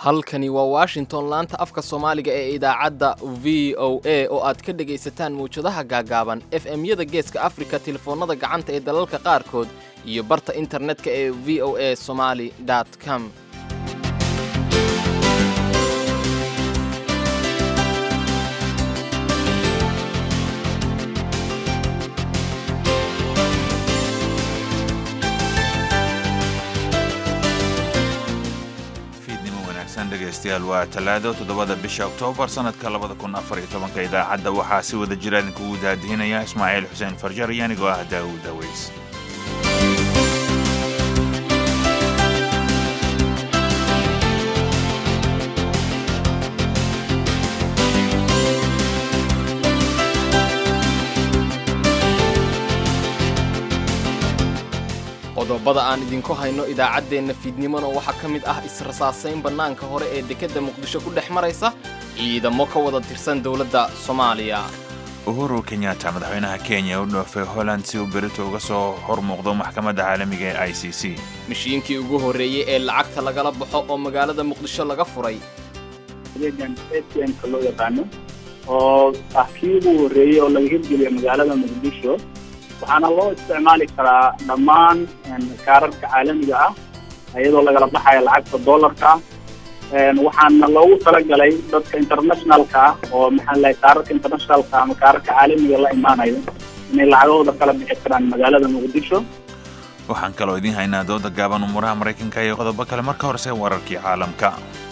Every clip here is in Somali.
halkani waa washington laanta afka soomaaliga ee idaacadda v o a oo aad ka dhegaysataan mawjadaha gaagaaban f m-yada geeska afrika telefoonnada gacanta ee dalalka qaarkood iyo barta internetka ee v o a somali com dhegeystayaal waa talaado toddobada bisha oktoobar sanadka labada kun afar iyo tobanka idaacadda waxaa si wada jira idinkugu daadihinaya ismaaciil xuseen farjar iyo anigoo ah daawud aweys qodobada aan idinku hayno idaacaddeenna fiidnimona waxaa ka mid ah israsaasayn bannaanka hore ee dekedda muqdisho ku dhex maraysa ciidamo ka wada tirsan dowladda soomaaliya uhuru kenyatta madaxweynaha kenya u dhoofay holland si uu berito uga soo hor muuqdo maxkamadda caalamiga ee i c c mishiinkii ugu horreeyey ee lacagta lagala baxo oo magaalada muqdisho laga furay adeegan atmka loo yaqaano oo ah kii ugu horreeyey oo laga hirgeliyo magaalada muqdisho waxaana loo isticmaali karaa dhammaan kaararka caalamiga ah iyadoo lagala baxaya lacagta dollarka waxaana loogu talagalay dadka internationalka ah oo maxaa lahay kaararka internationalka ama kaararka caalamiga la imaanayo inay lacagahooda kala bixi karaan magaalada muqdisho waxaan kaloo idiin haynaa dooda gaaban umuuraha maraykanka iyo qodobo kale marka horese wararkii caalamka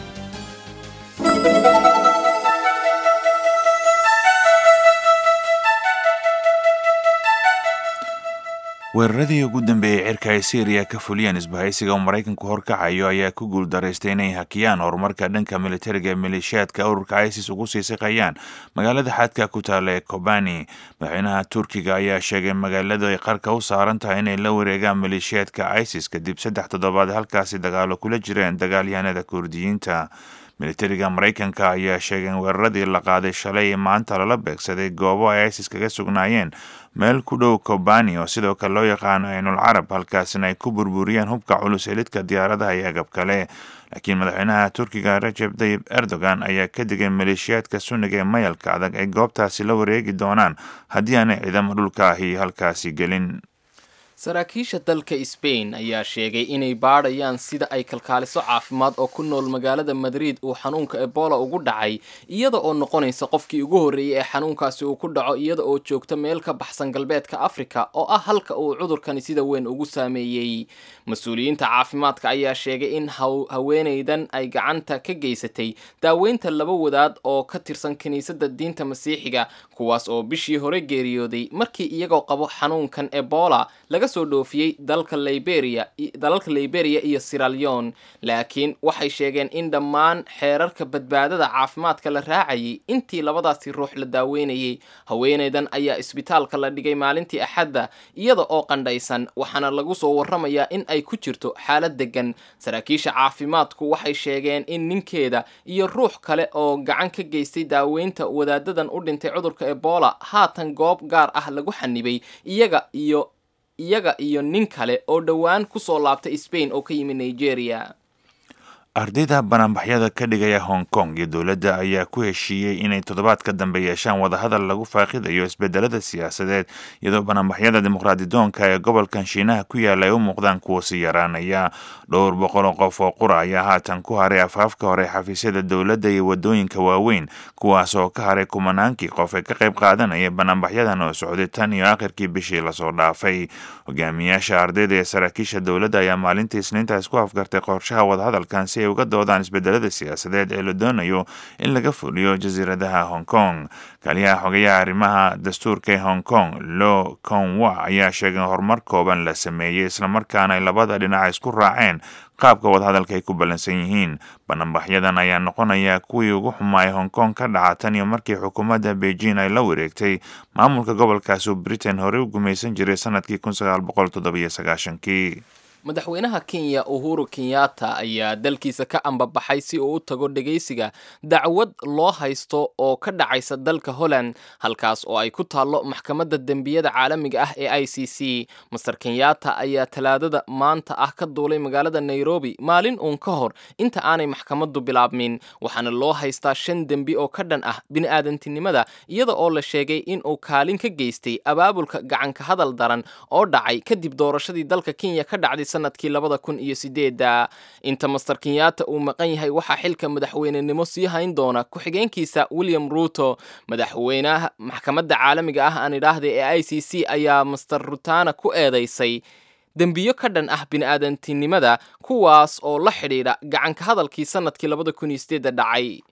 weeraradii ugu dambeeyey cirka ay syriya ka fuliyeen isbahaysiga oo maraykanku horkacayo ayaa ku guuldaraystay inay hakiyaan horumarka dhanka militariga ee maleeshiyaadka ururka isis ugu sii siqayaan magaalada xadka ku taalla ee kobani madaxweynaha turkiga ayaa sheegay magaaladu ay qarka u saaran tahay inay la wareegaan maleeshiyaadka isis kadib saddex toddobaad halkaasi dagaalo kula jireen dagaalyahanada kurdiyiinta militariga maraykanka ayaa sheegay in weeraradii la qaaday shalay maanta lala beegsaday goobo ay isis kaga sugnaayeen meel ku dhow kobani oo sidoo kale loo yaqaano aynul carab halkaasina ay ku burburiyeen hubka culus elidka diyaaradaha iyo agab kale laakiin madaxweynaha turkiga rajeb tayib erdogan ayaa ka digay maleeshiyaadka sunniga ee mayalka adag ay goobtaasi la wareegi doonaan haddii aanay ciidamo dhulka ahi halkaasi gelin saraakiisha dalka sbain ayaa sheegay inay baadhayaan sida ay kalkaaliso caafimaad oo ku nool magaalada madrid uu xanuunka ebola ugu dhacay iyada oo noqonaysa qofkii ugu horreeyey ee xanuunkaasi uu ku dhaco iyada oo joogta meel ka baxsan galbeedka afrika oo ah halka uu cudurkani sida weyn ugu saameeyey mas-uuliyiinta caafimaadka ayaa sheegay in haweenaydan ay gacanta ka geysatay daaweynta laba wadaad oo ka tirsan kiniisadda diinta masiixiga kuwaas oo bishii hore geeriyooday markii iyagoo qabo xanuunkan ebola laga soo dhoofiyey dalka liberia dalalka liberia iyo siraleon laakiin waxay sheegeen in dhammaan xeerarka badbaadada caafimaadka la raacayay intii labadaasi ruux la daaweynayay haweenaydan ayaa isbitaalka la dhigay maalintii axadda iyada oo qandhaysan waxaana lagu soo warramayaa in ay ku jirto xaalad degan saraakiisha caafimaadku waxay sheegeen in ninkeeda iyo ruux kale oo gacan ka geystay daaweynta wadaadadan u dhintay cudurka ebola haatan goob gaar ah lagu xanibay iyaga iyo iyaga iyo nin kale oo dhowaan ku soo laabtay sbain oo ka yimid nigeria ardayda banaanbaxyada ka dhigaya hong kong iyo dowladda ayaa ku heshiiyey inay toddobaad ka dambe yeeshaan wadahadal lagu faaqidayo isbedelada siyaasadeed iyadoo banaanbaxyada dimuqraadidoonka ee gobolkan shiinaha ku yaalla ay u muuqdaan kuwa si yaraanaya dhowr boqol oo qof oo qura ayaa haatan ku haray afaafka hore xafiisyada dowladda iyo wadooyinka waaweyn kuwaas oo ka haray kumanaankii qof ee ka qayb qaadanaya banaanbaxyadan oo socday tan iyo akhirkii bishii lasoo dhaafay hogaamiyaasha ardayda ee saraakiisha dowladda ayaa maalintii isniintaas ku afgartay qorshaha wadahadalkan si ay uga doodaan isbedelada siyaasadeed ee la doonayo in laga fuliyo jasiiradaha hong kong kaliyaha xogayaha arrimaha dastuurka ee hong kong lo konwa ayaa sheegay horumar kooban la sameeyey islamarkaana ay labada dhinac isku raaceen qaabka wadahadalka ay ku ballansan yihiin bananbaxyadan ayaa noqonaya kuwii ugu xumaay hong kong ka dhaca tan iyo markii xukuumadda beijing ay la wareegtay maamulka gobolkaasi uu britain horey u gumaysan jiray sanadkii kun sagaal boqol toddobiyo sagaashankii madaxweynaha kenya uhuru kenyatta ayaa dalkiisa ka ambabaxay si uu u tago dhegaysiga dacwad loo haysto oo ka dhacaysa dalka holland halkaas oo ay ku taallo maxkamadda dembiyada caalamiga ah ee i c c master kenyatta ayaa talaadada maanta ah ka duulay magaalada nairobi maalin uun ka hor inta aanay maxkamaddu bilaabmin waxaana loo haystaa shan dembi oo ka dhan ah bini'aadantinimada iyada oo la sheegay in uu kaalin ka geystay abaabulka gacanka hadal daran oo dhacay kadib doorashadii dalka kenya ka dhacday sanadkii labada kun iyo sideeda inta master kenyatta uu maqan yahay waxaa xilka madaxweynenimo sii hayn doona ku-xigeenkiisa william ruto madaxweynaha maxkamadda caalamiga ah aan idhaahda ee i c c ayaa master rutana ku eedeysay dembiyo ka dhan ah bini'aadantinimada kuwaas oo la xidhiidha gacanka hadalkii sanadkii labada kun iyo sideeda dhacay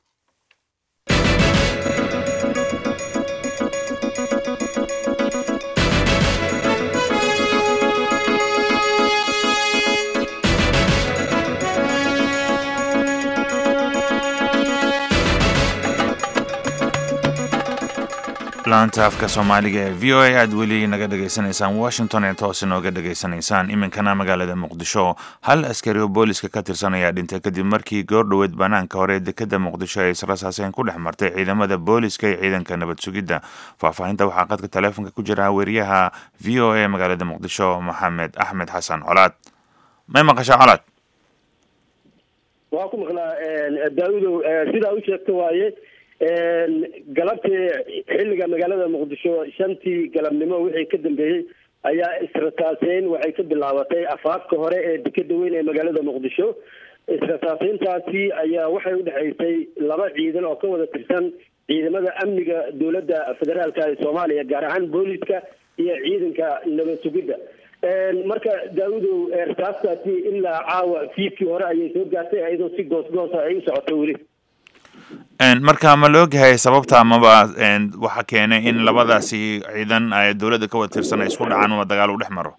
laanta afka soomaaliga ee v o a aad weli naga dhegaysanaysaan washington ee toos inooga dhegaysanaysaan iminkana magaalada muqdisho hal askari oo booliska ka tirsan ayaa dhintay kadib markii goor dhoweed banaanka hore ee dekeda muqdisho ay israsaaseen ku dhex martay ciidamada booliska iyo ciidanka nabad sugidda faahfaahinta waxaa qadka taleefonka ku jira weriyaha v o a magaalada muqdisho maxamed axmed xasan colaad may maqashaa colaad waa ku maqlaa daaudow sidaa u sheegta waaye galabtii xilliga magaalada muqdisho shantii galabnimo wixii ka dambeeyey ayaa israsaaseyn waxay ka bilaabatay afaafka hore ee dekeda weyn ee magaalada muqdisho israsaaseyntaasi ayaa waxay udhexaysay laba ciidan oo ka wada tirsan ciidamada amniga dowladda federaalka ee soomaaliya gaar ahaan booliska iyo ciidanka nabad sugidda marka daaudow rasaastaasi ilaa caawa fiidkii hore ayay soo gaartay iyadoo si goosgoosa ay u socoto weli marka ma la ogyahay sababta amaba waxa keenay in labadaasi ciidan dowladda ka wada tirsan ay isku dhacaan ama dagaal u dhex maro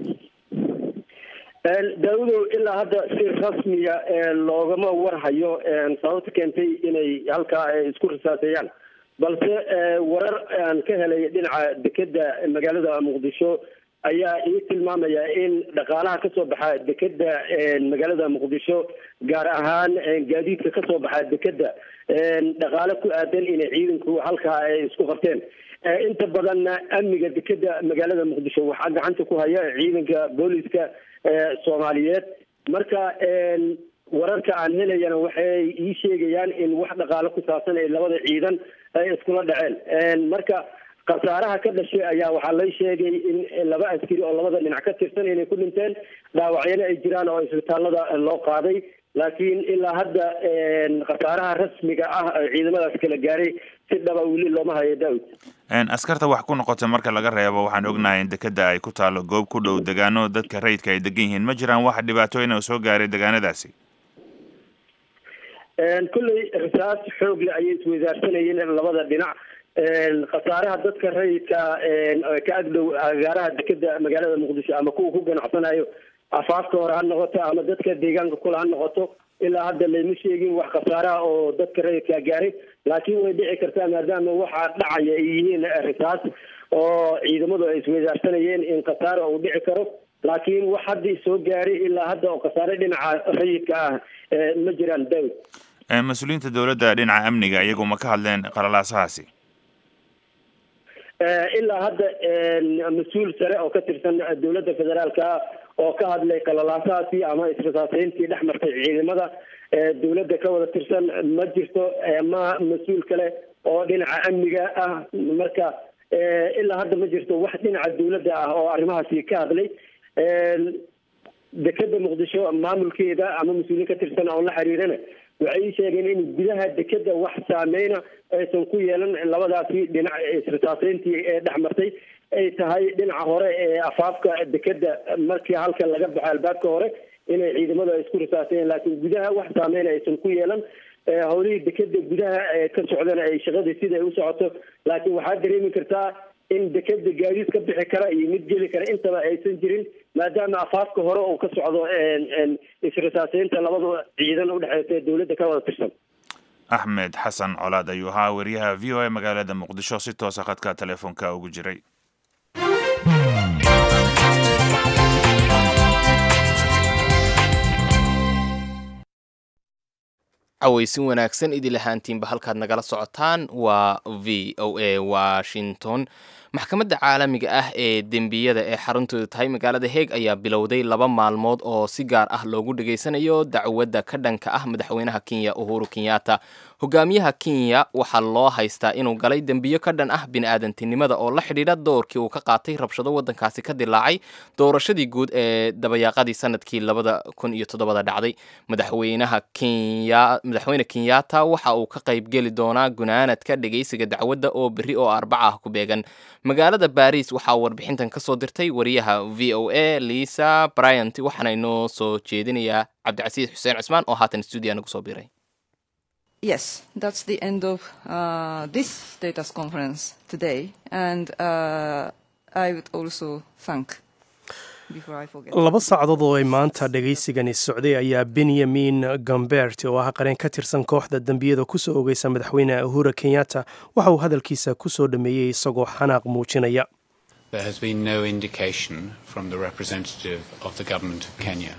daaudow ilaa hadda si rasmiya loogama warhayo sababta keentay inay halkaa isku risaaseeyaan balse warar aan ka helay dhinaca dekeda magaalada muqdisho ayaa ii tilmaamaya in dhaqaalaha kasoo baxa dekeda magaalada muqdisho gaar ahaan gaadiidka kasoo baxa dekeda dhaqaale ku aadan inay ciidanku halkaa ay isku qabteen inta badanna amniga dekeda magaalada muqdisho waxaa gacanta ku haya ciidanka booliska soomaaliyeed marka wararka aan helayana waxay ii sheegayaan in wax dhaqaale ku saabsan ay labada ciidan ay iskula dhaceen marka khasaaraha ka dhashay ayaa waxaa lay sheegay in laba askari oo labada dhinac ka tirsan inay ku dhinteen dhaawacyana ay jiraan oo isbitaalada loo qaaday laakiin ilaa hadda khasaaraha rasmiga ah ciidamadaas kala gaaray si dhaba weli looma hayo daawud askarta wax ku noqotay marka laga reebo waxaan ognahay in dekeda ay ku taalo goob ku dhow degaano dadka rayidka ay degan yihiin ma jiraan wax dhibaatooyin oo soo gaaray degaanadaasi kolley rasaas xoog le ayay isweydaarsanayeen labada dhinac khasaaraha dadka rayidka ka agdhow agaaraha dekeda magaalada muqdisho ama kuwa ku ganacsanayo afaafka hore ha noqoto ama dadka deegaanka kule ha noqoto ilaa hadda layma sheegin wax khasaaraha oo dadka rayidka gaaray laakiin way dhici kartaa maadaama waxaa dhacaya ay yihiin risaas oo ciidamadu ay isweydaarsanayeen in khasaara uu dhici karo laakiin wax haddii soo gaaray ilaa hadda oo khasaare dhinaca rayidka ah ma jiraan daawid mas-uuliyiinta dowladda dhinaca amniga iyagu ma ka hadleen qalalaasahaasi ilaa hadda mas-uul sare oo ka tirsan dowladda federaalka oo ka hadlay qalalaasahaasi ama israsaaseyntii dhex martay ciidamada dowladda ka wada tirsan ma jirto ma mas-uul kale oo dhinaca amniga ah marka ilaa hadda ma jirto wax dhinaca dowladda ah oo arrimahaasi ka hadlay dekeda muqdisho maamulkeeda ama mas-uuliin ka tirsan oo la xiriirana waxay ii sheegeen in gudaha dekeda wax saameyna aysan ku yeelan labadaasi dhinac israsaaseyntii ee dhex martay ay tahay dhinaca hore ee afaafka dekeda markii halka laga baxo albaabka hore inay ciidamadu ay isku risaaseen laakiin gudaha wax saameyna aysan ku yeelan howlihii dekeda gudaha ka socdana ay shaqadii sida ay u socoto laakiin waxaad dareemi kartaa in dekeda gaadiid ka bixi kara iyo mid geli kara intaba aysan jirin maadaama afaafka hore uu ka socdo israsaaseynta labada ciidan udhexeysa ee dowladda ka wada tirsan axmed xasan colaad ayuu ahaa wariyaha v o a magaalada muqdisho si toosa khadka telefoonka ugu jiray cawaysin wanaagsan idil ahaantiinba halkaad nagala socotaan waa v o a washington maxkamadda caalamiga ah ee dembiyada ee xaruntooda tahay magaalada heeg ayaa bilowday laba maalmood oo si gaar ah loogu dhageysanayo dacwadda ka dhanka ah madaxweynaha kenya uhuru kenyatta hogaamiyaha kenya waxaa loo haystaa inuu galay dembiyo ka dhan ah bini-aadantinimada oo la xidhiidha doorkii uu ka qaatay rabshado waddankaasi ka dilaacay doorashadii guud ee dabayaaqadii sanadkii labada kun iyo toddobada dhacday madaxweynaha kenya madaxweyne kenyatta waxa uu ka qaybgeli doonaa gunaanadka dhegeysiga dacwadda oo berri oo arbaca ah ku beegan magaalada baris waxaa warbixintan ka soo dirtay wariyaha v o a lisa bryant waxaana inoo soo jeedinayaa cabdicasiis xuseen cusmaan oo haatan stuudiya nagu soo biray Yes, that's the end of uh, this status conference today, and uh, I would also thank. Before I forget. laba saacadood oo ay maanta dhegaysigani socday ayaa benyamin gambert oo ah qareen ka tirsan kooxda dembiyada kusoo ogeysa madaxweyne uhura kenyatta waxa uu hadalkiisa kusoo dhameeyey isagoo xanaaq muujinaya There has been no indication from the representative of the government of Kenya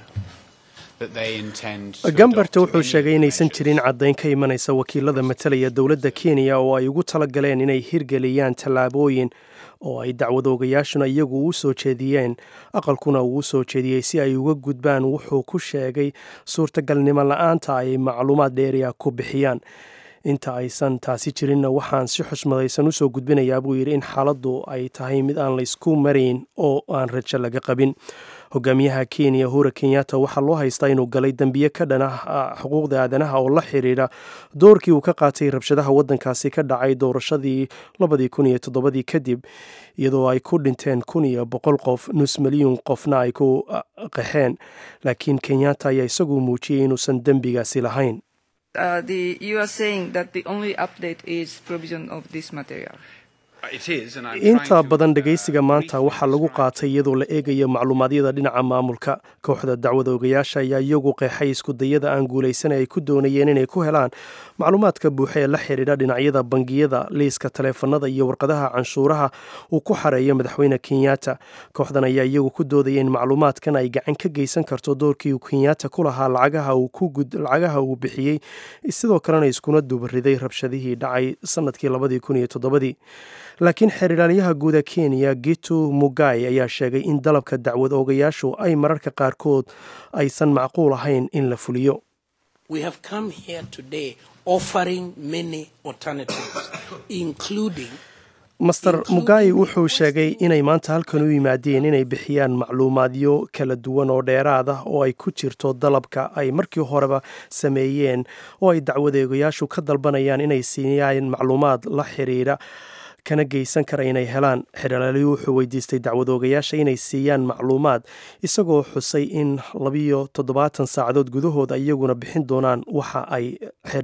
that they intend to gambert adopt wuxuu any sheegay inaysan measures jirin caddayn ka imanaysa wakiilada matalaya dowladda kenya oo ay ugu talagaleen inay hirgeliyaan tallaabooyin oo ay dacwadoogayaashuna iyagu u soo jeediyeen aqalkuna uu u soo jeediyey si ay uga gudbaan wuxuu ku sheegay suurtagalnimo la-aanta ay macluumaad dheeriya ku bixiyaan inta aysan taasi jirinna waxaan si xushmadaysan usoo gudbinayaa buu yidhi in xaaladdu ay tahay mid aan laysku marayn oo aan rajo laga qabin hogaamiyaha kenya hura kenyatta waxaa loo haystaa inuu galay dembiye ka dhan ah xuquuqda aadanaha oo la xiriira doorkii uu ka qaatay rabshadaha waddankaasi ka dhacay doorashadii labadii kun iyo toddobadii kadib iyadoo ay ku dhinteen kun iyo boqol qof nus milyuun qofna ay ku ah, qaxeen laakiin kenyatta ayaa isagu muujiyey inuusan dembigaasi lahayn Uh, the, you are saying that the only update is provision of this material. It is, and I'm trying inta to, badan uh, dhegaysiga maanta briefly waxaa lagu describe qaatay iyadoo la eegayo macluumaadyada dhinaca maamulka kooxda dacwada ogayaasha ayaa iyagu qeexay iskudayada aan guulaysan ay ku doonayeen inay ku helaan macluumaadka buuxa ee la xidhiidha dhinacyada bangiyada liiska taleefanada iyo warqadaha canshuuraha uu ku xareeyo madaxweyne kenyatta kooxdan ayaa iyagu ku doodaya in macluumaadkan ay gacan ka geysan karto doorkii uu kenyatta ku lahaa lacagaha uu ku gud lacagaha uu bixiyey sidoo kalena iskuna dubariday rabshadihii dhacay sanadkii labadii kun iyo toddobadii laakiin xeeriraaliyaha guud ee kenya gitu mugai ayaa sheegay in dalabka dacwad oogayaashu ay mararka qaarkood aysan macquul ahayn in la fuliyo We have come here today offering many alternatives, including master mugai wuxuu sheegay inay maanta halkan u yimaadeen inay bixiyaan macluumaadyo kala duwan oo dheeraad ah oo ay ku jirto dalabka ay markii horeba sameeyeen oo ay dacwadeegayaashu ka dalbanayaan inay siiyaan macluumaad la xiriira kana geysan kara inay helaan xeralaaliyu wuxuu weydiistay dacwadoogayaasha inay siiyaan macluumaad isagoo xusay in labiyo toddobaatan saacadood gudahooda iyaguna bixin doonaan waxa ay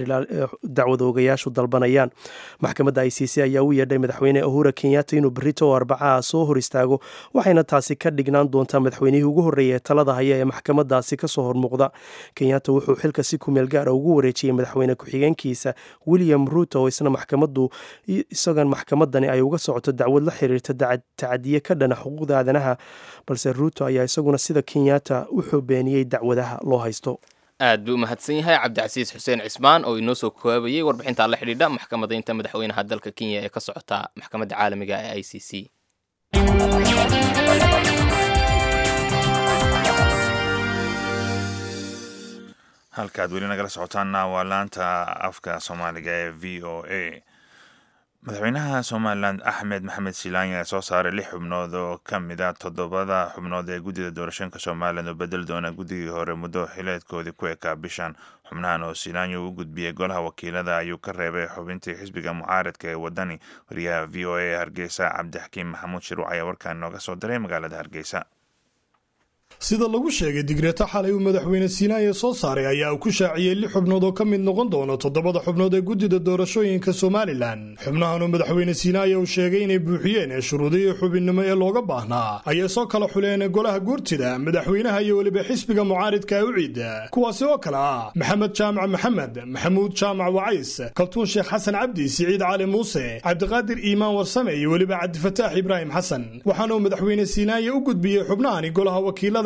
dacwadoogayaashu dalbanayaan maxkamadda i c c ayaa u yeedhay madaxweyne uhura kenyatta inuu berito oo arbacaha soo hor istaago waxayna taasi ka dhignaan doontaa madaxweynihii ugu horreeya ee talada haya ee maxkamadaasi kasoo hormuuqda kenyatta wuxuu xilka si kumeel gaara ugu wareejiyey madaxweyne ku-xigeenkiisa william ruto oo isna maxkamadu isagan maxkamad dani ay uga socoto dacwad la xiriirta tacadiye ka dhana xuquuqda aadanaha balse ruuto ayaa isaguna sida kenyatta wuxuu beeniyey dacwadaha loo haysto aad buu u mahadsan yahay cabdicasiis xuseen cismaan oo inoo soo koobayey warbixinta la xidhiidha maxkamadaynta madaxweynaha dalka kenya ee ka socota maxkamadda caalamiga ee i c c halkaad weli nagala socotaanna waa laanta afka soomaaliga ee v o a madaxweynaha somalilan axmed maxamed silaanya ayaa soo saaray lix xubnood oo ka mid a toddobada xubnood ee guddida doorashooyinka somalilan oo bedeli doona guddigii hore muddo xileedkoodii ku ekaa bishan xubnahan oo silaanya u gudbiyey golaha wakiilada ayuu ka reebay xubintii xisbiga mucaaradka ee wadani wariyaha v o a ee hargeysa cabdixakiim maxamuud shiruuc ayaa warkaan inooga soo diray magaalada hargeysa sida lagu sheegay digreeto xalay uu madaxweyne siinaaya soo saaray ayaa uu ku shaaciyey lix xubnood oo ka mid noqon doona toddobada xubnood ee guddida doorashooyinka somalilan xubnahan oo madaxweyne siinaaya uu sheegay inay buuxiyeen ee shuruudihii xubinnimo ee looga baahnaa ayay soo kala xuleen golaha guurtida madaxweynaha iyo weliba xisbiga mucaaridka u ciida kuwaasi oo kale ah maxamed jaamac maxamed maxamuud jaamac wacays kaltuun sheekh xasan cabdi siciid cali muuse cabdiqaadir iimaan warsame iyo weliba cabdifataax ibraahim xasan waxaana uu madaxweyne siinaaya u gudbiyey xubnahani golaha wakiilada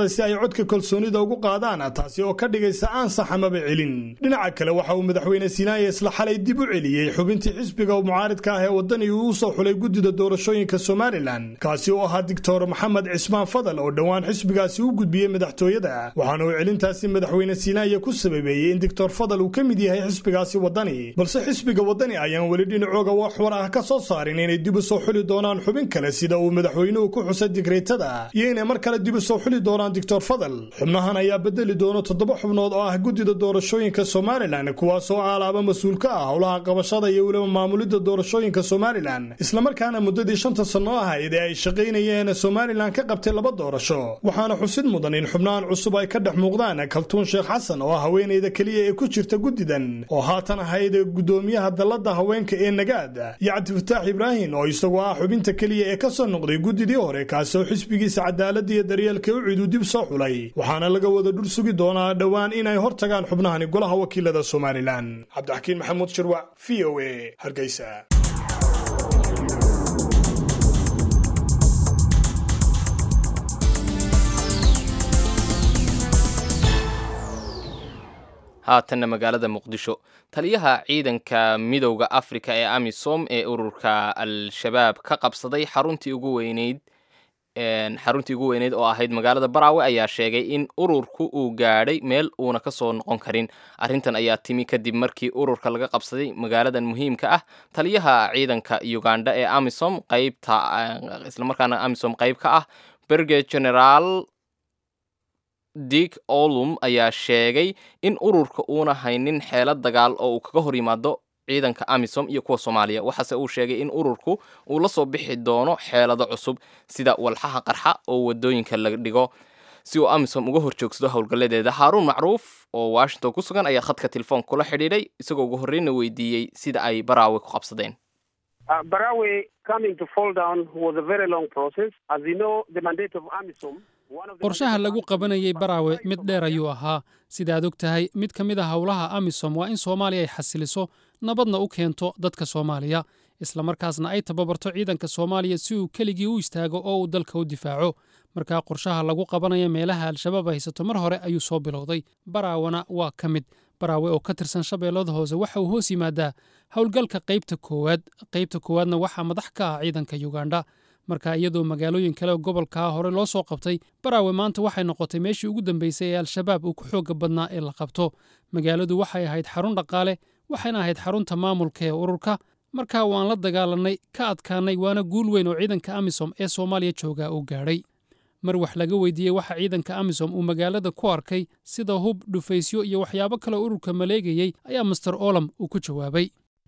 xildhibaanada si ay codka kalsoonida ugu qaadaan taasi oo ka dhigaysa aansax amaba celin dhinaca kale waxa uu madaxweyne siinaaya isla xalay dib u celiyey xubintii xisbiga mucaaridka ah ee waddani uu u soo xulay guddida doorashooyinka somalilan kaasi oo ahaa doctor maxamed cismaan fadal oo dhowaan xisbigaasi u gudbiyey madaxtooyada waxaana uu celintaasi madaxweyne siinaaya ku sababeeyey in doctor fadal uu ka mid yahay xisbigaasi waddani balse xisbiga waddani ayaan weli dhinacooga wax war ah ka soo saarin inay dib u soo xuli doonaan xubin kale sida uu madaxweynuhu ku xusay digreetada iyo inay mar kale dib u soo xuli doonaan doctor fadal xubnahan ayaa bedeli doona toddoba xubnood oo ah guddida doorashooyinka somalilan kuwaasoo aalaaba mas-uul ka ah howlaha qabashada iyo weliba maamulidda doorashooyinka somalilan islamarkaana muddadii shanta sanno ahayd ee ay shaqaynayeen somalilan ka qabtay laba doorasho waxaana xusid mudan in xubnahan cusub ay ka dhex muuqdaan kaltuun sheekh xasan oo ah haweenayda keliya ee ku jirta guddidan oo haatan ahayd guddoomiyaha dalladda haweenka ee nagaad iyo cabdifataax ibraahim oo isagoo ah xubinta keliya ee ka soo noqday guddidii hore kaasoo xisbigiisa cadaaladda iyo daryeelka u cidu dib soo xulay waxaana laga wada dhul sugi doonaa dhowaan inay hor tagaan xubnahani golaha wakiilada somalilan cabdixakiin maxamuud shirwac v o a hargeysa haatanna magaalada muqdisho taliyaha ciidanka midowda afrika ee amisom ee ururka al-shabaab ka qabsaday xaruntii ugu weyneyd xaruntii ugu weyneyd oo ahayd magaalada baraawe ayaa sheegay in ururku uu gaadhay meel uuna ka soo noqon karin arrintan ayaa timi kadib markii ururka laga qabsaday magaaladan muhiimka ah taliyaha ciidanka uganda ee amisom qaybta islamarkaana amisom qayb ka ah berge generaal dick olum ayaa sheegay in ururka uuna haynin xeelad dagaal oo uu kaga hor yimaado ciidanka amisom iyo kuwa soomaaliya waxaase uu sheegay in ururku uu la soo bixi doono xeelado cusub sida walxaha qarxa oo wadooyinka la dhigo si uu amisom uga hor joogsado howlgalladeeda haaruun macruuf oo washington ku sugan ayaa khadka telefoon kula xidhiidhay isagoo ugu horreyna weydiiyey sida ay baraawe ku qabsadeen qorshaha lagu qabanayay baraawe mid dheer ayuu ahaa sidaad og tahay mid ka mid a howlaha amisom waa in soomaaliya ay xasiliso nabadna u keento dadka soomaaliya islamarkaasna ay tababarto ciidanka soomaaliya si uu keligii u istaago oo uu dalka u difaaco markaa qorshaha lagu qabanaya meelaha al-shabaab haysato mar hore ayuu soo bilowday baraawana waa ka mid baraawe oo ka tirsan shabeellada hoose waxa uu hoos yimaadaa howlgalka qaybta koowaad qaybta koowaadna waxaa madax ka ah ciidanka yuganda marka iyadoo magaalooyin kale gobolkaa hore loo soo qabtay baraawe maanta waxay noqotay meeshii ugu dambeysay ee al-shabaab uu ku xooga badnaa ee la qabto magaaladu waxay ahayd xarun dhaqaale waxayna ahayd xarunta maamulka ee ururka markaa waan la dagaalanay ka adkaanay waana guul weyn oo ciidanka amisom ee soomaaliya joogaa uu gaadhay mar wax laga weydiiyey waxa ciidanka amisom uu magaalada ku arkay sida hub dhufaysyo iyo waxyaabo kale ururka maleegayey ayaa master olam uu ku jawaabay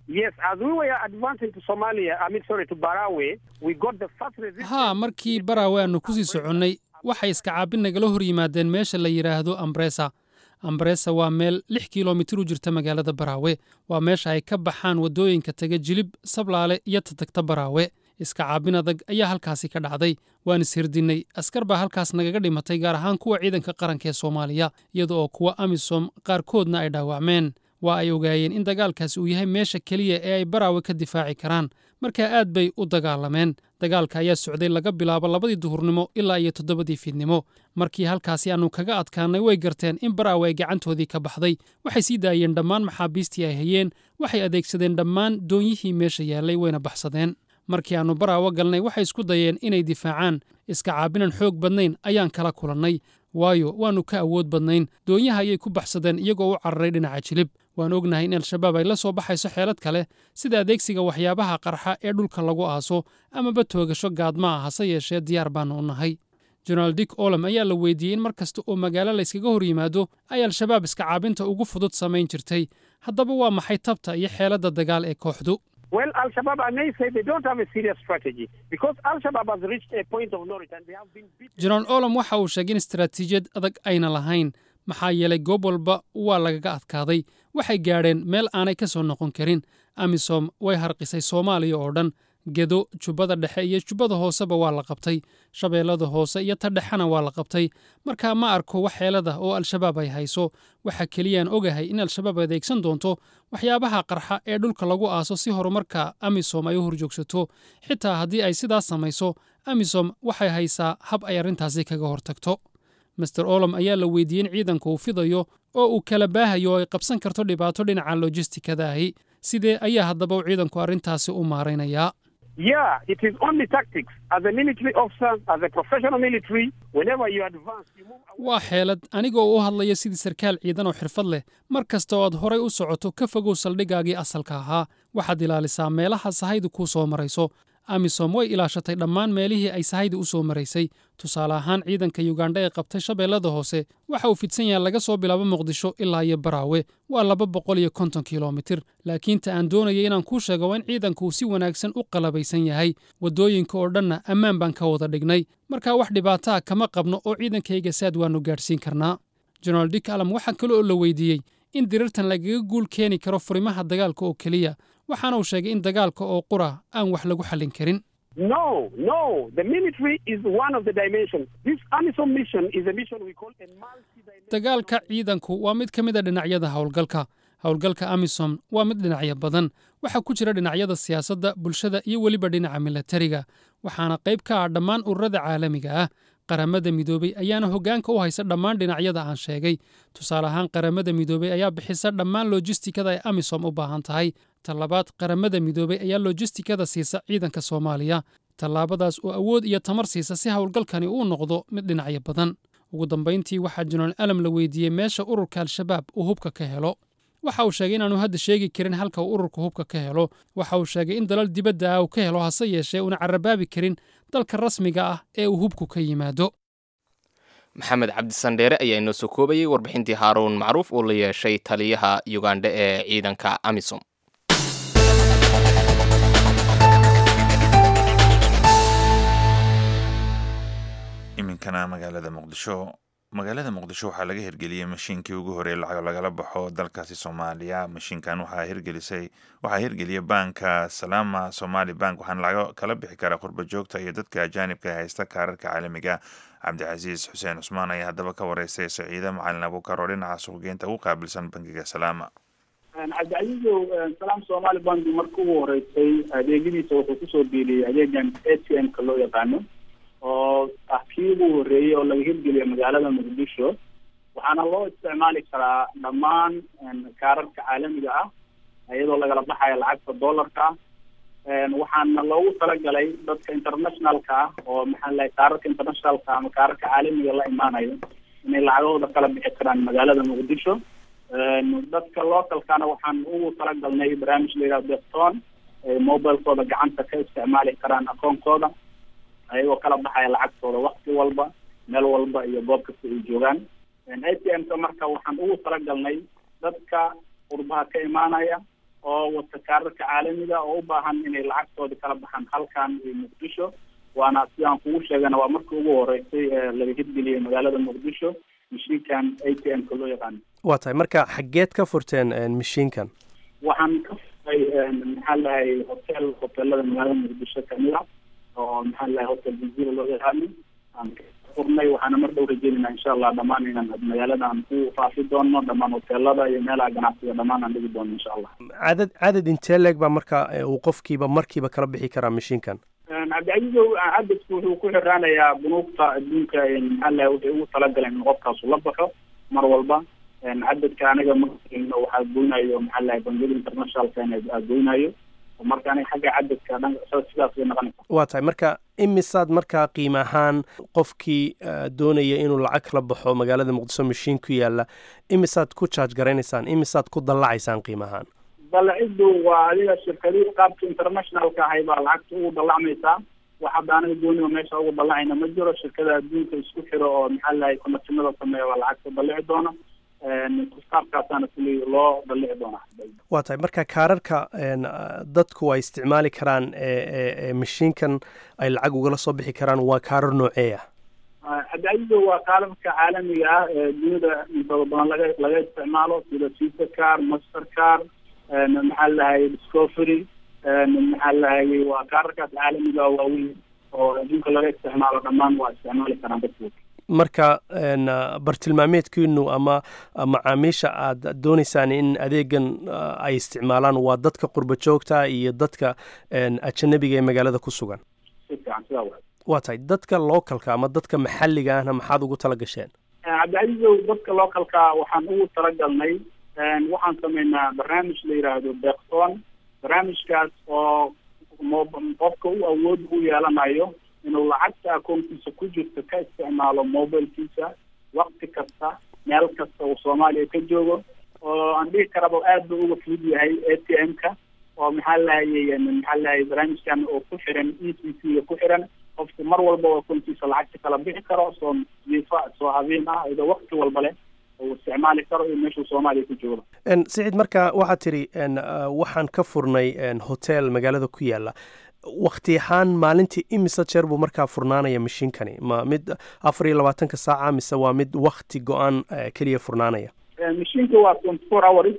haa markii baraawe aanu kusii soconnay waxay iska caabin nagala hor yimaadeen meesha la yidhaahdo ambresa ambresa waa meel lix kilomitir u jirta magaalada baraawe waa meesha ay ka baxaan waddooyinka taga jilib sablaale iyo tatagta baraawe iska caabin adag ayaa halkaasi ka dhacday waan ishirdinnay askar baa halkaas nagaga dhimatay gaar ahaan kuwa ciidanka qaranka ee soomaaliya iyada oo kuwa amisom qaarkoodna ay dhaawacmeen waa ay ogaayeen in dagaalkaasi uu yahay meesha keliya ee ay baraawe ka difaaci karaan markaa aad bay u dagaalameen dagaalka ayaa socday laga bilaabo labadii duhurnimo ilaa iyo toddobadii fiidnimo markii halkaasi aannu kaga adkaannay way garteen in baraawe ay gacantoodii ka baxday waxay sii daayeen dhammaan maxaabiistii ay hayeen waxay adeegsadeen dhammaan doonyihii meesha yaallay wayna baxsadeen markii aannu baraawo galnay waxay isku dayeen inay difaacaan iska caabinan xoog badnayn ayaan kala kulannay waayo waannu ka awood badnayn doonyaha ayay ku baxsadeen iyagoo u cararay dhinaca jilib waan ognahay in al-shabaab ay la soo baxayso xeelad kale sida adeegsiga waxyaabaha qarxa ee dhulka lagu aaso amaba toogasho gaadma ah hase yeeshee diyaar baannu u nahay jenaraal dick olam ayaa la weydiiyey in mar kasta oo magaalo layskaga hor yimaado ay al-shabaab iska caabinta ugu fudud samayn jirtay haddaba waa maxay tabta iyo xeeladda dagaal ee kooxdu jenaraal olam waxa uu sheegay in istaraatiijiyad adag ayna lahayn maxaa yeelay goob walba waa lagaga adkaaday waxay gaadheen meel aanay ka soo noqon karin amisom way harqisay soomaaliya oo dhan gedo jubbada dhexe iyo jubbada hooseba waa la qabtay shabeellada hoose iyo ta dhexena waa la qabtay markaa ma arko wax xeelada oo al-shabaab ay hayso waxa keliyaan ogahay in al-shabaab adeegsan doonto waxyaabaha qarxa ee dhulka lagu aaso si horumarka amisom ay u horjoogsato xitaa haddii ay sidaas samayso amisom waxay haysaa hab ay arrintaasi kaga hortagto master olom ayaa la weydiiyey in ciidanku uu fidayo oo uu kala baahayo oo ay qabsan karto dhibaato dhinaca lojistikada ahi sidee ayaa haddaba uu ciidanku arrintaasi u maaraynayaa Yeah, it is only tactics. As a military officer, as a professional military, whenever you advance, you move away. waa xeelad anigoo u hadlaya sidii sarkaal ciidan oo xirfad leh mar kasta oo aad horay u socoto ka fogow saldhiggaagii asalka ahaa waxaad ilaalisaa meelaha sahaydu kuu soo marayso amisom way ilaashatay dhammaan meelihii ay sahaydu u soo maraysay tusaale ahaan ciidanka yugandha ee qabtay shabeellada hoose waxa uu fidsan yahay laga soo bilaabo muqdisho ilaa iyo baraawe waa laba boqol iyo konton kilomitir laakiin ta aan doonayay inaan kuu sheego waa in ciidanku uu si wanaagsan u qalabaysan yahay waddooyinka oo dhanna ammaan baan ka wada dhignay markaa wax dhibaataa kama qabno oo ciidankayga saad waannu gaadhsiin karnaa jenaraal dik alam waxaa kale oo la weydiiyey in dirirtan lagaga guul keeni karo furimaha dagaalka oo keliya waxaana uu sheegay in dagaalka oo qura aan wax lagu xallin karin No, no. The military is one of the dimensions. This AMISOM mission is a mission we call a multi-dimensional. dagaalka ciidanku waa mid ka mid a dhinacyada howlgalka howlgalka amisom waa mid dhinacyo badan waxaa ku jira dhinacyada siyaasadda bulshada iyo weliba dhinaca milatariga waxaana qayb ka ah dhammaan ururada caalamiga ah qaramada midoobey ayaana hoggaanka u haysa dhammaan dhinacyada aan sheegay tusaale ahaan qaramada midoobey ayaa bixisa dhammaan lojistikada ay amisom u baahan tahay tallabaad qaramada midoobey ayaa lojistikada siisa ciidanka soomaaliya tallaabadaas oo awood iyo tamar siisa si howlgalkani uu noqdo mid dhinacyo badan ugu dambayntii waxaa jenaraal alam la weydiiyey meesha ururka al-shabaab uu hubka ka helo waxa uu sheegay inaanu hadda sheegi karin halka uu ururka hubka ka helo waxa uu sheegay in dalal dibadda ah uu ka helo hase yeeshee uuna carabaabi karin dalka rasmiga ah ee uu hubku ka yimaado maxamed cabdisandheere ayaa inoo soo koobayey warbixintii haaruun macruuf uu la yeeshay taliyaha yugandha ee ciidanka amisom iminkana magaalada muqdisho magaalada muqdisho waxaa laga hirgeliyey mashiinkii ugu horey lacag lagala baxo dalkaasi soomaaliya mashiinkan waxaa hirgelisay waxaa hirgeliyay banka salama somali bank waxaana laga kala bixi karaa qurba joogta iyo dadka ajaanibka ee haysta kaararka caalamiga cabdicasiis xuseen cusmaan ayaa haddaba ka wareystay saciide macalin abuukar oo dhinaca suuqgeynta ugu qaabilsan bankiga salaama cabdicasiisow salaam somali bank marka ugu horeysay adeegyadiisa wuxuu kusoo biiriyey adeegan a t m-ka loo yaqaano oo ah kii ugu horreeyey oo laga hirgeliyo magaalada muqdisho waxaana loo isticmaali karaa dhammaan kaararka caalamiga ah iyadoo lagala baxayo lacagta dollarka ah waxaana loogu talagalay dadka internationalka ah oo maxaa lahay kaararka internationalka ama kaararka caalamiga la imaanayo inay lacagahooda kala bixi karaan magaalada muqdisho dadka localkana waxaan ugu talagalnay barnaamij la yidhaha defton ay mobilekooda gacanta ka isticmaali karaan akoonkooda ayagoo kala baxaya lacagtooda wakti walba meel walba iyo goob kasta ay joogaan a t m-ka marka waxaan ugu talagalnay dadka qurbaha ka imaanaya oo wata kaararka caalamiga oo u baahan inay lacagtooda kala baxaan halkan iyo muqdisho waana sidaan kugu sheegana waa markii ugu horeysay ee laga hirgeliyey magaalada muqdisho mashiinkan a t m-ka loo yaqaano waa tahay marka xaggeed ka furteen mashiinkan waxaan ka furay maxaa lahay hotel hotelada magaalada muqdisho kamid ah oo maxaa lahay hotel jazira loo yaqaano aan ka furnay waxaana mar dhow rajeynayna insha allah dhammaan inaan magaalada aan ku faafi doono dhammaan hoteelada iyo meelaha ganacsiga dhammaan aan dhigi doono insha allah cadad cadad intee leeg baa marka uu qofkiiba markiiba kala bixi karaa mashiinkan cabdicasiizow cadadku wuxuu ku xiraanayaa bunuugta adduunka maxaa lahay waxay ugu talagaleen in qofkaasu la baxo mar walba cadadka aniga markayno waxaa goynayo maxaa lahay bangiyada internationalka aa goynayo marka aniga xagga cadadka dhan sidaas bay noqonaysa waa tahay marka imisaad markaa qiim ahaan qofkii doonaya inuu lacag kala baxo magaalada muqdisho mashiin ku yaala imisaad ku charge garaynaysaan imisaad ku dallacaysaan qiim ahaan dalaciddu waa adiga shirkadii qaabka internationalka ahay baa lacagta ugu dallacmaysaa wax hadda aniga gooniba meesha ugu dallacayna ma jiro shirkada adduunka isku xiro oo maxaa lahay konatinada sameeya baa lacagta dallici doona qaabkaasaana kuli loo dallici doonaa waa tahay marka kaararka dadku ay isticmaali karaan mashiinkan ay lacag ugala soo bixi karaan waa kaarar nooceeya cabdicasiizo waa kaararka caalamiga ah ee dunida intooda badan laga laga isticmaalo sida visa car master car maxaa lahay discovery maxaa lahayay waa kaararkaas caalamiga waaweyn oo adduunka laga isticmaalo dhammaan waa isticmaali karaan dadku marka bartilmaameedkiinu ama macaamiisha aad dooneysaan in adeegan ay isticmaalaan waa dadka qurba joogta iyo dadka ajanabiga ee magaalada ku sugan si fiican sidaa wa waa tahay dadka localka ama dadka maxalliga ahna maxaad ugu tala gasheen cabdicasiisow dadka localka waxaan ugu talagalnay waxaan sameynaa barnaamij la yidhaahdo beeksoon barnaamijkaas oo qofka u awood u yeelanayo inuu lacagta akoonkiisa ku jirto ka isticmaalo mobilkiisa wakti kasta meel kasta uu soomaaliya ka joogo oo aan dhihi karaba aad buu uga fudud yahay a t m-ka oo maxaa lahayay maxaa lahayay barnaamijkan oo ku xiran e c c ga ku xiran qofku mar walba oo akoonkiisa lacagta kala bixi karo soo jiifa soo habeen ah iyadoo wakti walba leh uu isticmaali karo iyo meeshuu soomaaliya ku joogo siciid marka waxaad tidhi waxaan ka furnay hotel magaalada ku yaala wakti ahaan maalintii imise jeer buu markaa furnaanaya mashiinkani ma mid afar iyo labaatanka saaca mise waa mid wakti go-aan keliya furnaanaya mashiinka waa twenty four hours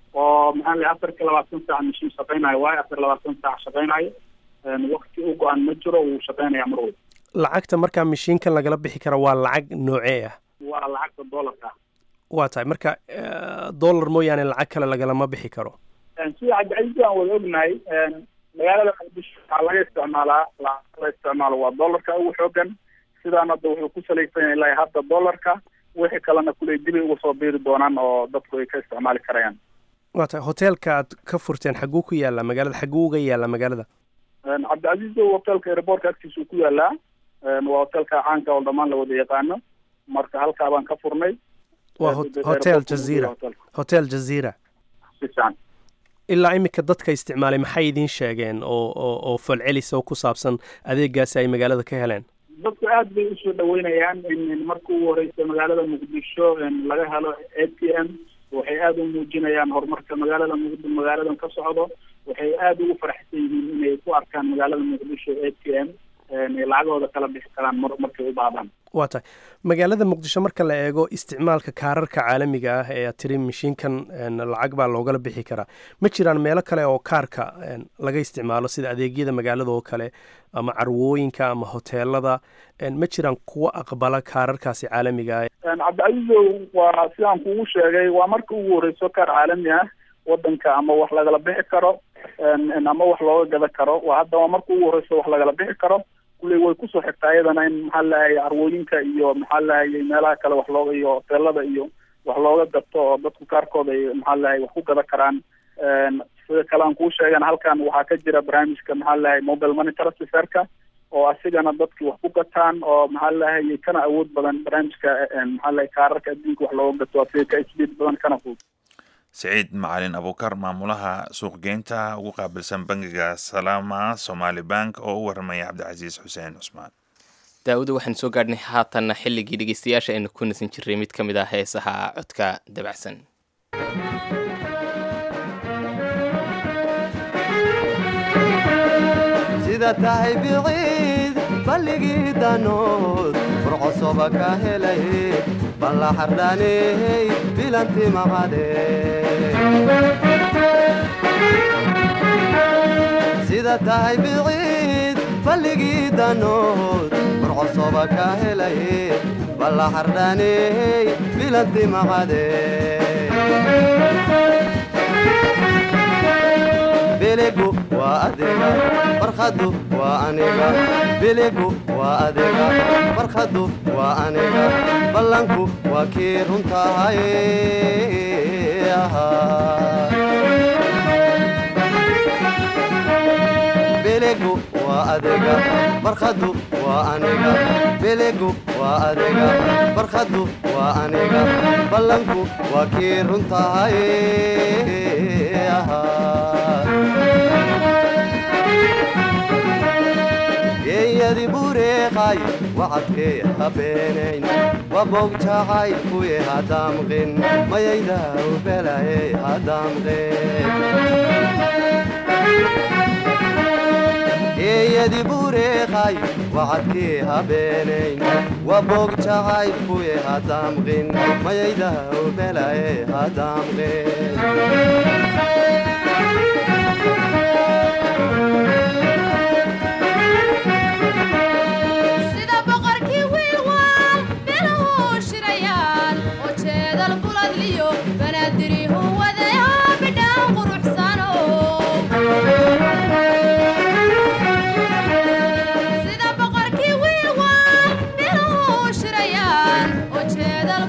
oo maxaa la afar iyo labaatan saac mashiin shaqeynayo waayo afar iyo labaatan saac shaqeynayo wakti u go-aan ma jiro wuu shaqeynaya mar walba lacagta markaa mashiinkan lagala bixi kara waa lacag noocee ah waa lacagta doolarka waa tahay marka dollar mooyaane lacag kale lagalama bixi karo sida cabdicasiis aan wada ognahay magaalada muqdisho waxaa laga isticmaalaa lacag la isticmaalo waa dollarka ugu xoogan sidaan hadda wuxuu ku salaysan yahay ilaa hadda dollarka wixii kalena kuley dibay uga soo biiri doonaan oo dadku ay ka isticmaali karayaan waa tahay hoteelka aad ka furteen xagguu ku yaala magaalada xagguu uga yaala magaalada cabdicasiis hotelka airportka agtiisa uu ku yaalaa waa hotelka caanka oo dhammaan la wada yaqaano marka halkaa baan ka furnay waa hotel jazira hotel jazira sifiican ilaa iminka dadka isticmaalay maxay idiin sheegeen oo oo oo falcelisa oo ku saabsan adeegaasi ay magaalada ka heleen dadku aad bay usoo dhaweynayaan in marka ugu horeysa magaalada muqdisho laga helo a t m waxay aada u muujinayaan horumarka magaalada muqd magaaladan ka socdo waxay aada ugu faraxsan yihiin inay ku arkaan magaalada muqdisho a t m ay lacagahooda kala bixi karaan mar markay u baadaan waa tahay magaalada muqdisho marka la eego isticmaalka kaararka caalamiga ah ee aad tiri mashiinkan lacag baa loogala bixi karaa ma jiraan meelo kale oo kaarka laga isticmaalo sida adeegyada magaalada oo kale ama carwooyinka ama hoteelada ma jiraan kuwa aqbala kaararkaasi caalamiga ah cabdicasiisow waa sidaan kugu sheegay waa marka ugu horeyso kaar caalami ah wadanka ama wax lagala bixi karo ama wax looga gada karo waa hadda waa marka ugu horeyso wax lagala bixi karo kulley way kusoo xigtaa iyadana in maxaa lahayay carwooyinka iyo maxaa lahayay meelaha kale wax looga iyo hoteelada iyo wax looga gato oo dadku kaarkooda ay maxaa lahayay wax ku gada karaan sida kale aan kuu sheegan halkan waxaa ka jira barnaamijka maxaa lahayay mobile money transferka oo asigana dadki wax ku gataan oo maxaa lahayay kana awood badan barnaamijka maxaa lahay kaararka adduunka wax looga gato asiga ka isbiid badan kana fudud siciid macalin abuukar maamulaha suuqgeynta ugu qaabilsan bangiga salaama somaali bank oo u waramaya cabdicasiis xuseen cusmaan daawada waxaan soo gaadhnay haatanna xilligii dhegeystayaasha aynu ku nasan jirray mid ka mid ah heesaha codka dabacsan sida tahay biciid balligii danood furcosoba ka helay balla xardhaaney bilanti maqade sida tahay biciid balligii danood furcosoba ka helay balla xardhaaney bilanti maqade biligu waa adiga farkhadu waa aniga biligu waa adiga farkhadu waa aniga ballanku waa kii runtahay biligu waa adiga farkhadu waa aniga biligu waa adiga farkhadu waa aniga ballanku waa kii runtahay geeyadi bureeqay wacadkee habeenayn waboog jacay kuye hadaamqin mayayda ubelaye hadaamqin geeyadi bureeqay wacadkee habeenayn waboog jacay kuye hadaamqin mayayda ubelaye hadaamqin sida boqorkii wiilwaal biluhu shirayaan oo jeedal buladliyo banaadirihu wadayo bidhaan quruxsano sida boqorkii wiilwaal biluhu shirayaan oo jeedal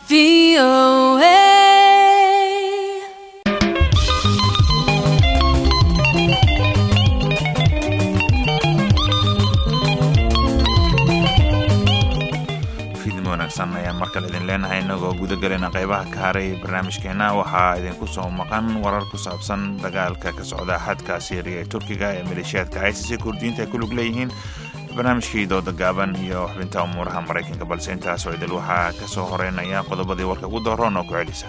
fiidnimo wanaagsan ayaan markale idin leenahay inagoo gudagalena qaybaha ka haray barnaamijkeenna waxaa idinku soo maqan warar ku saabsan dagaalka ka socda xadka siiriya ee turkiga ee maleeshiyaadka isis kurdiyiinta ay ku lug leeyihiin barnaamijkii dooda gaaban iyo xubinta umuuraha maraykanka balse intaasoo idil waxaa ka soo horeynaya qodobadii warka ugu dooroon oo ku celisa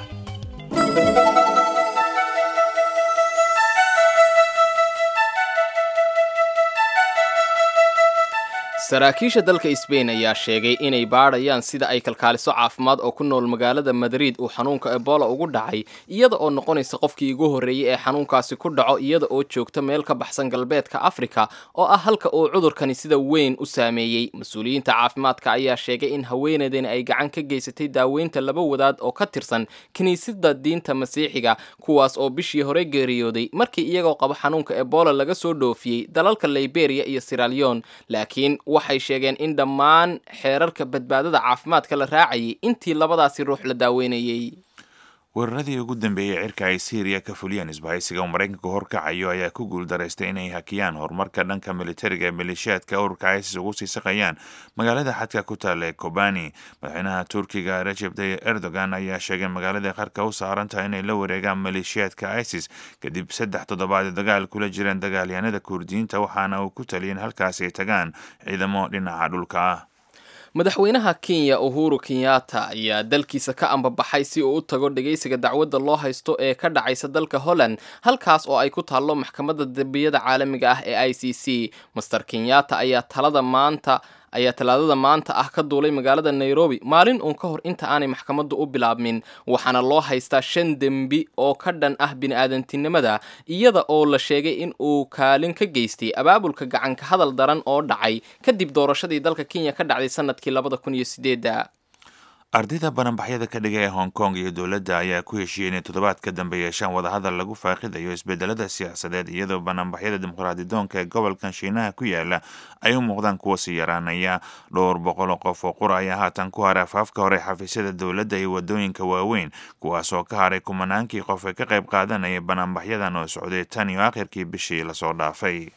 saraakiisha dalka sbain ayaa sheegay inay baadhayaan sida ay kalkaaliso caafimaad oo ku nool magaalada madrid uu xanuunka ebola ugu dhacay iyada oo noqonaysa qofkii ugu horreeyey ee xanuunkaasi ku dhaco iyada oo joogta meel ka baxsan galbeedka afrika oo ah halka uu cudurkani sida weyn u saameeyey mas-uuliyiinta caafimaadka ayaa sheegay in haweeneydani ay gacan ka geysatay daaweynta laba wadaad oo ka tirsan kiniisadda diinta masiixiga kuwaas oo bishii hore geeriyooday markii iyagoo qaba xanuunka ebola laga soo dhoofiyey dalalka liberia iyo siralion laakiin waxay sheegeen in dhammaan xeerarka badbaadada caafimaadka la raacayay intii labadaasi ruux la daaweynayey weeraradii ugu dambeeyey cirka ay syriya ka fuliyeen isbahaysiga uu maraykanku horkacayo ayaa ku guuldaraystay inay hakiyaan horumarka dhanka militariga ee maleeshiyaadka ururka isis ugu sii saqayaan magaalada xadka ku taalla ee kobani madaxweynaha turkiga recep tayyip erdogan ayaa sheegay magaalada qarka u saaran tahay inay la wareegaan maleeshiyaadka isis kadib saddex toddobaad ee dagaal kula jireen dagaalyahanada kurdiyiinta waxaana uu ku taliyay in halkaasi ay tagaan ciidamo dhinaca dhulka ah madaxweynaha kenya uhuru kenyatta ayaa dalkiisa ka ambabaxay si uu u tago dhegaysiga dacwadda loo haysto ee ka dhacaysa dalka holland halkaas oo ay ku taallo maxkamadda dembiyada caalamiga ah ee i c c master kenyatta ayaa talada maanta ayaa talaadada maanta ah ka duulay magaalada nairobi maalin uun ka hor inta aanay maxkamaddu u bilaabmin waxaana loo haystaa shan dembi oo ka dhan ah bini-aadantinimada iyada oo la sheegay in uu kaalin ka geystay abaabulka gacanka hadal daran oo dhacay kadib doorashadii dalka kenya ka dhacday sanadkii labada kun iyo sideedda ardayda bananbaxyada ka dhiga ee hong kong iyo dowladda ayaa ku heshiiyey inay toddobaad ka dambe yeeshaan wadahadal lagu faaqidayo isbedelada siyaasadeed iyadoo bananbaxyada dimuqraadidoonka ee gobolkan shiinaha ku yaala ay u muuqdaan kuwa sii yaraanaya dhowr boqol oo qof oo qura ayaa haatan ku haray afaafka hore xafiisyada dowladda iyo wadooyinka waaweyn kuwaas oo ka haray kumanaankii qof ee ka qayb qaadanaya bananbaxyadan oo socday tan iyo akhirkii bishii lasoo dhaafay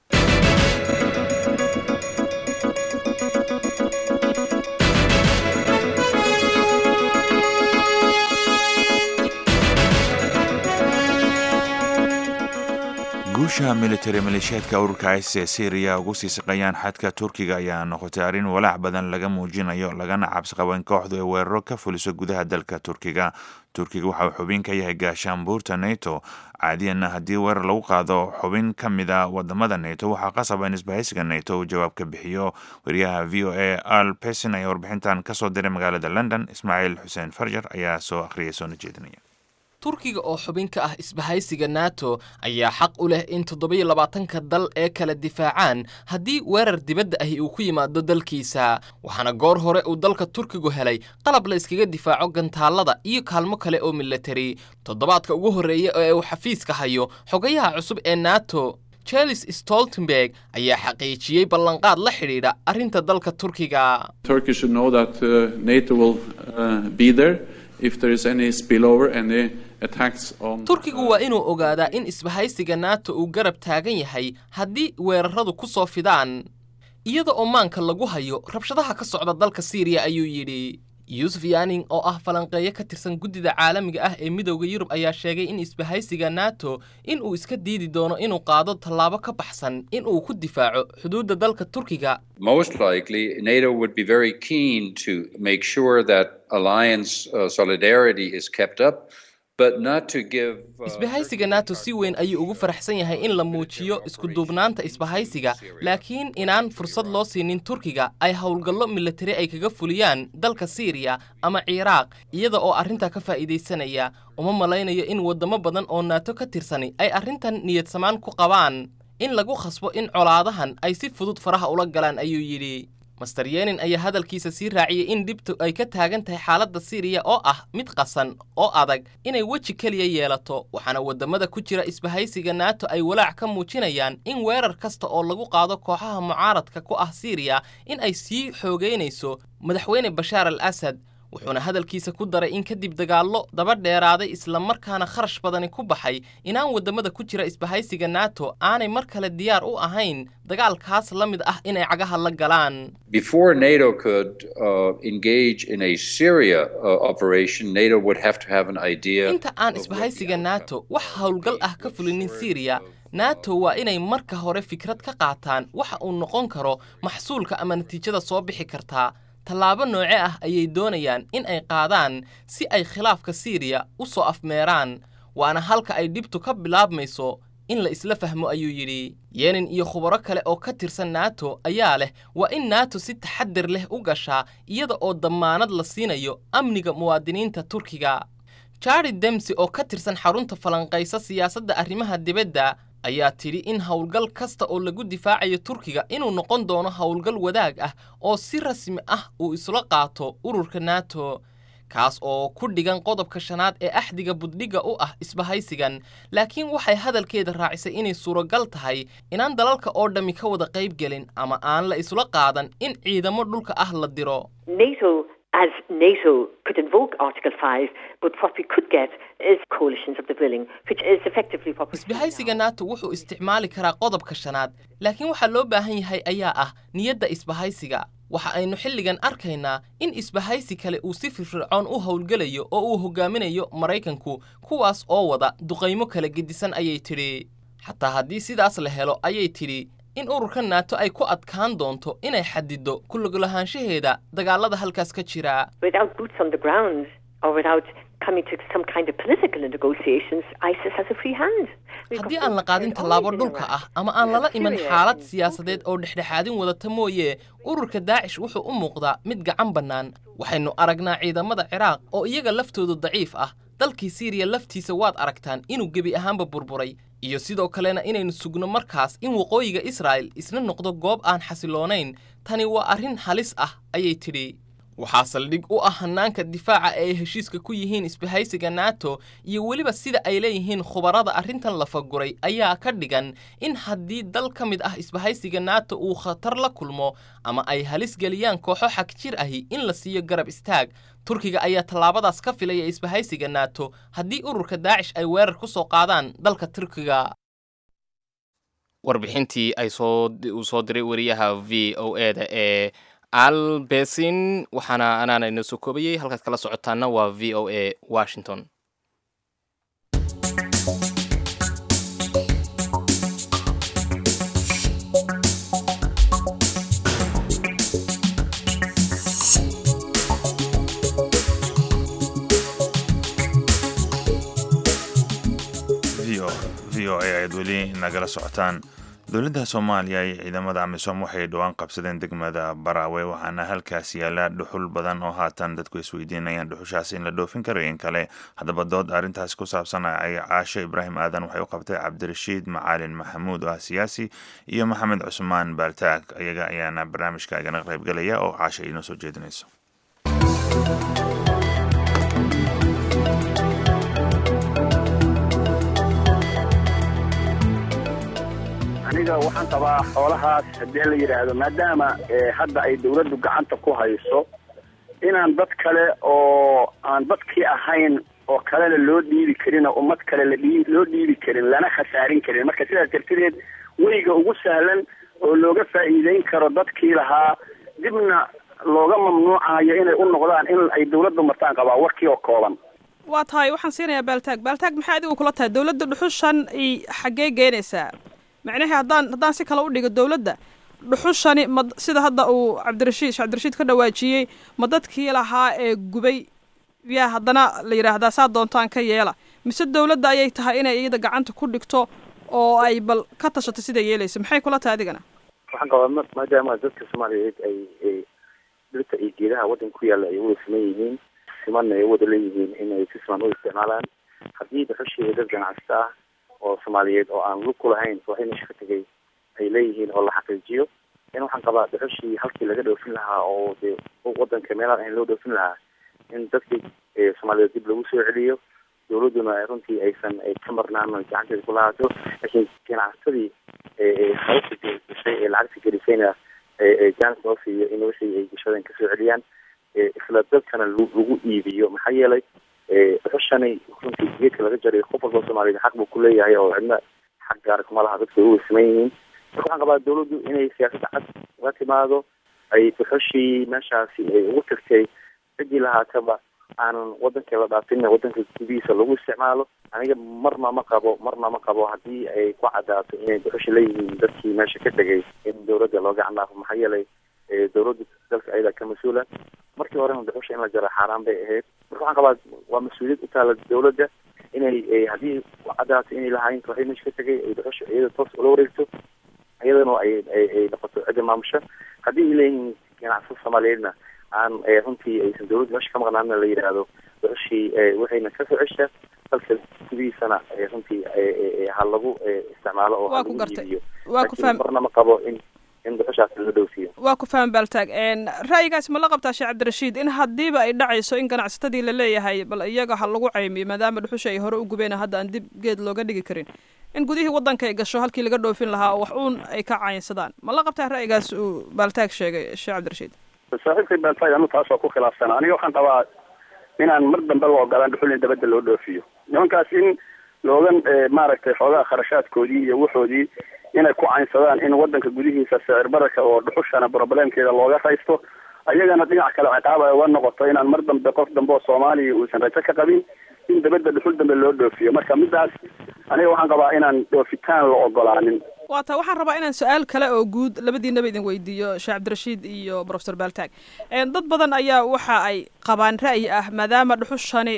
guusha militari maleeshiyaadka ururka isis ee syriya ugu sii saqayaan xadka turkiga ayaa noqotay arrin walaac badan laga muujinayo lagana cabsi qabo in kooxdu ay weeraro ka fuliso gudaha dalka turkiga turkiga waxa uu xubin ka yahay gaashaanbuurta nato caadiyanna haddii weerar lagu qaado xubin ka mid a wadamada nato waxaa qasaba in isbahaysiga nato uu jawaab ka bixiyo wariyaha v o a al pesin ayaa warbixintan kasoo diray magaalada london ismaaciil xuseen farjar ayaa soo akhriyay soona jeedinaya turkiga oo xubin ka ah isbahaysiga nato ayaa xaq u leh in toddobiyo labaatanka dal ee kala difaacaan haddii weerar dibadda ahi uu ku yimaado dalkiisa waxaana goor hore uu dalka turkigu helay qalab la iskaga difaaco gantaallada iyo kaalmo kale oo militari toddobaadka ugu horreeya ee uu xafiiska hayo xogayaha cusub ee nato chelis stoltenberg ayaa xaqiijiyey ballanqaad la xidhiidha arrinta dalka turkiga Turkey should know that uh, NATO will uh, be there if there is any spillover, any attacks on. turkigu waa inuu ogaadaa in isbahaysiga nato uu garab taagan yahay haddii weeraradu ku soo fidaan iyada oo maanka lagu hayo rabshadaha ka socda dalka siiriya ayuu yidhi yuusuf yaning oo ah falanqeeyo ka tirsan guddida caalamiga ah ee midowda yurub ayaa sheegay in isbahaysiga nato in uu iska diidi doono inuu qaado tallaabo ka baxsan in uu ku difaaco xuduudda dalka turkiga Most likely, NATO would be very keen to make sure that alliance uh, solidarity is kept up, but not to give. Uh, isbahaysiga nato si weyn ayuu ugu faraxsan yahay in la muujiyo iskuduubnaanta isbahaysiga laakiin inaan fursad loo siinin turkiga ay howlgallo militari ay kaga fuliyaan dalka siiriya ama ciraaq iyada oo arrintaa ka faa'iidaysanaya uma malaynayo in waddamo badan oo nato ka tirsani ay arrintan niyadsamaan ku qabaan in lagu khasbo in colaadahan ay si fudud faraha ula galaan ayuu yidhi master yenin ayaa hadalkiisa sii raaciyey in dhibtu ay ka taagan tahay xaaladda siiriya oo ah mid qasan oo adag inay weji keliya yeelato waxaana waddamada ku jira isbahaysiga nato ay walaac ka muujinayaan in weerar kasta oo lagu qaado kooxaha mucaaradka ku ah siiriya in ay sii xoogeynayso madaxweyne bashaar al asad wuxuuna hadalkiisa ku daray in kadib dagaallo daba dheeraaday islamarkaana kharash badani ku baxay inaan waddamada ku jira isbahaysiga nato aanay mar kale diyaar u ahayn dagaalkaas la mid ah inay cagaha la galaan Before NATO could uh, engage in a Syria uh, operation, NATO would have to have an idea. inta aan isbahaysiga nato wax howlgal ah ka fulinin syriya nato waa inay marka hore fikrad ka qaataan waxa uu noqon karo maxsuulka ama natiijada soo bixi kartaa tallaabo nooce ah ayay doonayaan in ay qaadaan si ay khilaafka siiriya u soo afmeeraan waana halka ay dhibtu ka bilaabmayso in la isla fahmo ayuu yidhi yenin iyo khubaro kale oo ka tirsan nato ayaa leh waa in nato si taxadir leh u gashaa iyada oo dammaanad la siinayo amniga muwaadiniinta turkiga jared demsi oo ka tirsan xarunta falanqaysa siyaasadda arrimaha dibadda ayaa tidhi in howlgal kasta oo lagu difaacayo turkiga inuu noqon doono howlgal wadaag ah oo si rasmi ah uu isla qaato ururka nato kaas oo ku dhigan qodobka shanaad ee axdiga buddhigga u ah isbahaysigan laakiin waxay hadalkeeda raacisay inay suuragal tahay inaan dalalka oo dhammi ka wada qayb gelin ama aan la isla qaadan in ciidamo dhulka ah la diro NATO, as NATO, could invoke Article 5, but what we could get is coalitions of the willing, which is effectively what we're seeing now. isbahaysiga nato wuxuu isticmaali karaa qodobka shanaad laakiin waxaa loo baahan yahay ayaa ah niyadda isbahaysiga waxa aynu xilligan arkaynaa in isbahaysi kale uu si firfircoon u howlgelayo oo uu hogaaminayo maraykanku kuwaas oo wada duqaymo kala gedisan ayay tidhi xataa haddii sidaas la helo ayay tidhi in ururka nato ay ku adkaan doonto inay xadido ku lugulahaanshaheeda dagaalada halkaas ka jira Without boots on the ground, or without coming to some kind of political negotiations, ISIS has a free hand. We've haddii got aan la qaadin tallaabo dhulka ah ama aan lala iman xaalad siyaasadeed oo dhexdhexaadin wadata mooye ururka daacish wuxuu u muuqdaa mid gacan bannaan waxaynu aragnaa ciidamada ciraaq oo iyaga laftoodu daciif ah dalkii siiriya laftiisa waad aragtaan inuu gebi ahaanba burburay iyo sidoo kalena inaynu sugno markaas in waqooyiga israa'el isna noqdo goob aan xasiloonayn tani waa arrin halis ah ayay tidhi waxaa saldhig u ah hannaanka difaaca ee ay heshiiska ku yihiin isbahaysiga nato iyo weliba sida ay leeyihiin khubarada arrintan la faguray ayaa ka dhigan in haddii dal ka mid ah isbahaysiga nato uu khatar la kulmo ama ay halis geliyaan kooxo xag jir ahi in la siiyo garab istaag turkiga ayaa tallaabadaas ka filaya isbahaysiga nato haddii ururka daacish ay weerar ku soo qaadaan dalka turkiga warbixintii ay soo uu soo diray wariyaha v o e da ee albesin waxaana anaana inoo soo koobayey halkaad kala socotaana waa v o a washington v o v o a ayaad weli nagala socotaan dowladda soomaaliya iyo ciidamada amisom waxay dhowaan qabsadeen degmada baraawe waxaana halkaas yaala dhuxul badan oo haatan dadku isweydiinayaan dhuxushaas in la dhoofin karo in kale haddaba dood arrintaas ku saabsan ay caasho ibraahim aadan waxay u qabtay cabdirashiid macaalin maxamuud oo ah siyaasi iyo maxamed cusmaan baaltaag iyaga ayaana barnaamijka igana qaybgelaya oo caasho inoo soo jeedinayso aniga waxaan qabaa xoolahaas haddii la yidhaahdo maadaama eh, hadda ay dawladdu gacanta ku hayso inaan dad kale oo aan dadkii ahayn oo kalena loo dhiibi karin oo ummad kale la dhii- loo dhiibi karin lana khasaarin karin marka sidaas dartedeed weyga ugu sahlan oo looga faa'iideyn karo dadkii lahaa dibna looga mamnuucayo inay u noqdaan in ay dawladdu martaan qabaa warkii oo kooban waa tahay waxaan siinayaa baaltaag baaltaag maxay adigu kula tahay dowladda dhuxushan ay xaggee geynaysaa macnaheed haddaan haddaan si kale u dhigo dowladda dhuxushani ma sida hadda uu cabdirashiid sheekh cabdirashiid ka dhawaajiyey ma dadkii lahaa ee gubay yaa haddana la yidhaahdaa saa doontaan ka yeela mise dowladda ayay tahay inay iyada gacanta ku dhigto oo ay bal ka tashato sida yeelaysa maxay kula tahay adigana waxaan qabaa ma- maadaama dadka soomaaliyeed ay ay dhirta iyo geedaha waddanka ku yaalla ay wada siman yihiin simanna ay wada leeyihiin inay si siman u isticmaalaan haddii dhuxushii dad ganacsata ah oo soomaaliyeed oo aan lug ku lahayn waxay meesha ka tegay ay leeyihiin oo la xaqiijiyo in waxaan qabaa dhuxushii halkii laga dhoofin lahaa oo dee waddanka meelaha ahayn loo dhoofin lahaa in dadkii ee soomaaliyeed dib lagu soo celiyo dowladduna ay runtii aysan ay ka marnaan oo gacanteeda ku lahaato laakiin ganacsatadii ee hawsha gashay ee lacagta gelisayna ee jaanis loo siiyo in wixii ay gashadeen kasoo celiyaan isla dadkana lagu iibiyo maxaa yeelay dhuxushani runtii geedka laga jaray qof walba soomaaliyeed xaq buu kuleeyahay oo cidna xaq gaara kuma laha dadka way uweysaman yihiin marka waxaan qabaa dawladdu inay siyaasadda cad uga timaado ay dhuxushii meeshaasi ay ugu tagtay ciddii lahaataba aanan wadankii la dhaafin wadanka gudihiisa lagu isticmaalo aniga marna ma qabo marna ma qabo haddii ay ku cadaato inay dhuxushi leeyihiin dadkii meesha ka tegay in dawladda loo gacan dhaafo maxaa yeelay dawladda dalka ayadaa ka mas-uula markii horena dhuxusha in la jaro xaaraan bay ahayd marka waxaan qabaa waa mas-uuliyad u taala dawladda inay haddii ku cadaato inay lahaayeen waxay meesha ka tegay ay dhuxusha iyada toos ula wareegto iyadana ay ay noqoto cidda maamusha haddii ay leeyihiin ganacsada soomaaliyeedna aan runtii aysan dawladda meesha ka maqnaana la yidhaahdo dhuxushii waxayna ka soo cesha dalka gudihiisana runtii ha lagu isticmaalo oo ha lagu iibiyo laakiin marna ma qabo in in dhuxushaasi la dhowsiiyo waa ku faham baaltaag ra'yigaas ma la qabtaa sheekh cabdirashiid in haddiiba ay dhacayso in ganacsatadii la leeyahay bal iyaga ha lagu caymiyo maadaama dhuxusha ay hore u gubeen hadda aan dib geed looga dhigi karin in gudihii waddanka ay gasho halkii laga dhoofin lahaa oo wax uun ay ka caynsadaan ma la qabtaa ra'yigaas uu baaltaag sheegay sheekh cabdirashiid saaxiibkay baaltaag anu taas waa ku khilaafsana aniga waxaan qabaa inaan mar dambe la ogolaan dhuxul in dabadda loo dhoofiyo nimankaas in loogan maaragtay xoogaha kharashaadkoodii iyo waxoodii inay ku caynsadaan in wadanka gudihiisa sicir bararka oo dhuxushana problemkeeda looga raysto ayagana dhinac kale ciqaab ay uga noqoto inaan mar dambe qof dambe oo soomaaliya uusan rajo ka qabin in dabadda dhuxul dambe loo dhoofiyo marka midaas aniga waxaan qabaa inaan dhoofitaan la ogolaanin waa taa waxaan rabaa inaan su-aal kale oo guud labadiinaba idin weydiiyo sheekh cabdirashiid iyo profesor baaltaag dad badan ayaa waxa ay qabaan ra'yi ah maadaama dhuxushani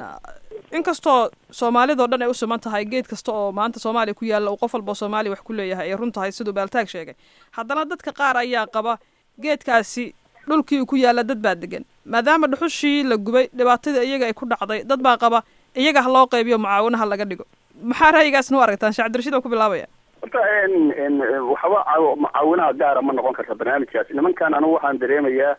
inkastoo soomaalidao dhan ay u siman tahay geed kasta oo maanta soomaaliya ku yaalla uu qof walba soomaaliya wax ku leeyahay ay run tahay siduu baaltaag sheegay haddana dadka qaar ayaa qaba geedkaasi dhulkii uu ku yaalla dad baa degan maadaama dhuxushii la gubay dhibaatadii iyaga ay ku dhacday dad baa qaba iyaga ha loo qaybiyo mucaawinaha laga dhigo maxaa ra'yigaasna u aragtaan sheekh cabdirashiid aan ku bilaabaya horta waxba mucaawinaha gaara ma noqon karta barnaamijkaas nimankan anigu waxaan dareemayaa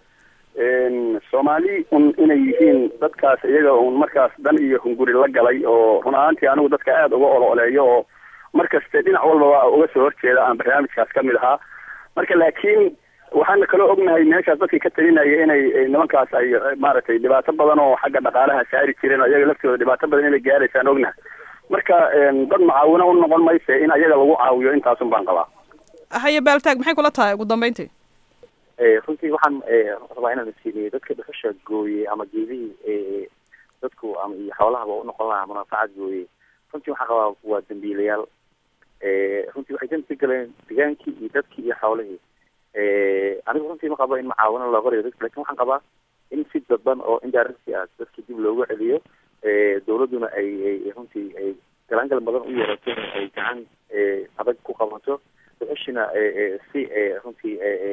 soomaali un inay yihiin dadkaas iyaga un markaas dan iyo hunguri la galay oo run ahaantii anigu dadka aada uga ololeeyo oo markaste dhinac walbaba uga soo horjeeda aan barnaamijkaas kamid ahaa marka laakiin waxaana kaloo ognahay meeshaas dadkii ka talinaya inay nimankaas ay maaragtay dhibaato badan oo xagga dhaqaalaha saari jireen oo iyaga laftooda dhibaato badan inay gaaraysaan ognahay marka dad mucaawino u noqon mayse in ayaga lagu caawiyo intaasun baan qabaa haye baaltaag maxay kula tahay ugu dambeyntii runtii waxaan rabaa inaan isiiniyo dadka dhuxusha gooyey ama geedihii dadku ama iyo xoolahaba unoqon lahaa munaafacaad gooyey runtii waxaan qabaa waa dambiilayaal runtii waxay dambi ka galeen degaankii iyo dadkii iyo xoolihii anigu runtii ma qabo in mucaawino loo qorayo dadka lakin waxaan qabaa in si dadban oo indirect ah dadka dib loogu celiyo dawladduna ay ay runtii ay galaangal badan u yeerato ay gacan adag ku qabato dhuxushina si runtii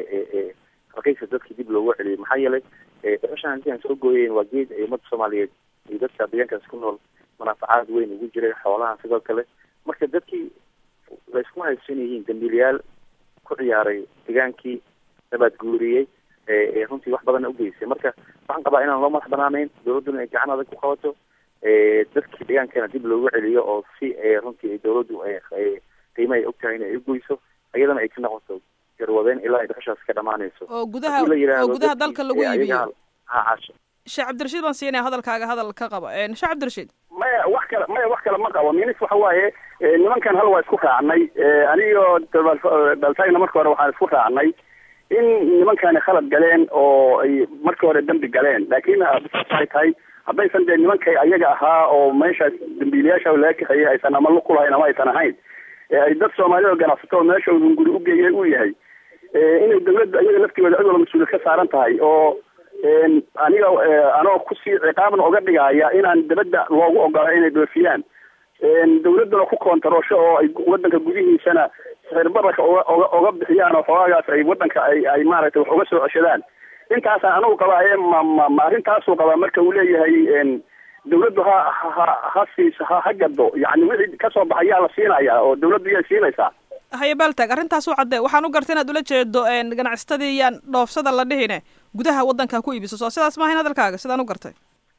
raqiisa dadka dib loogu celiyo maxaa yeelay dhuxushan hanti aan soo gooyeen waa geed ay ummadda soomaaliyeed iyo dadka deegaankaas ku nool munaafacaad weyn ugu jiray xoolaha sidoo kale marka dadkii layskuma haysan yihiin dambiilayaal ku ciyaaray degaankii nabaad guuriyey runtii wax badanna ugeysay marka waxaan qabaa inaan loo madax banaanayn dawladduna ay gacan adag ku qabato dadkii deegaankana dib loogu celiyo oo si runtii dawladdu qiimo ay og tahay in ay ugoyso iyadana ay ka noqoto garwadeen ilaa ay dhuxushaas ka dhamaanayso oo gudaha oo gudaha dalka lagu iibiyo ha caasha sheekh cabdirashiid baan siinaya hadalkaaga hadal ka qaba sheekh cabdirashiid maya wax kale maya wax kale ma qabo minis waxa waaye nimankan hal waa isku raacnay anigo baltaagna marka hore waxaan isku raacnay in nimankani khalad galeen oo ay markii hore dambi galeen laakiin waxay tahay haddaysan dee nimankay ayaga ahaa oo meeshaas dambiilayaasha laga kaxeeyey aysan ama lug ku lahayn ama aysan ahayn ay dad soomaalida oo ganacsato oo meesha hunguri ugeeyay uu yahay inay dawladda iyaga laftigooda cid walba mas-uuliyad ka saaran tahay oo aniga anoo kusii ciqaabna uga dhigaya inaan dabadda loogu ogola inay dhoofiyaan dawladduna ku koontaroosho oo ay wadanka gudihiisana sixir bararka oga oga oga bixiyaan oo xogaagaas ay wadanka ay ay maaragtay wax uga soo ceshadaan intaasaan anigu qabaa ee ma ma ma arrintaasuu qabaa marka uu leeyahay dawladdu ha ha ha siis ha ha gado yacni wixii kasoo baxayaa la siinayaa oo dawladdu yay siinaysaa haye baaltag arrintaas u cadde waxaan u gartay inaad ula jeedo ganacsatadii yaan dhoofsada la dhihine gudaha waddanka ku iibiso soo sidaas maahayn hadalkaaga sidaan u gartay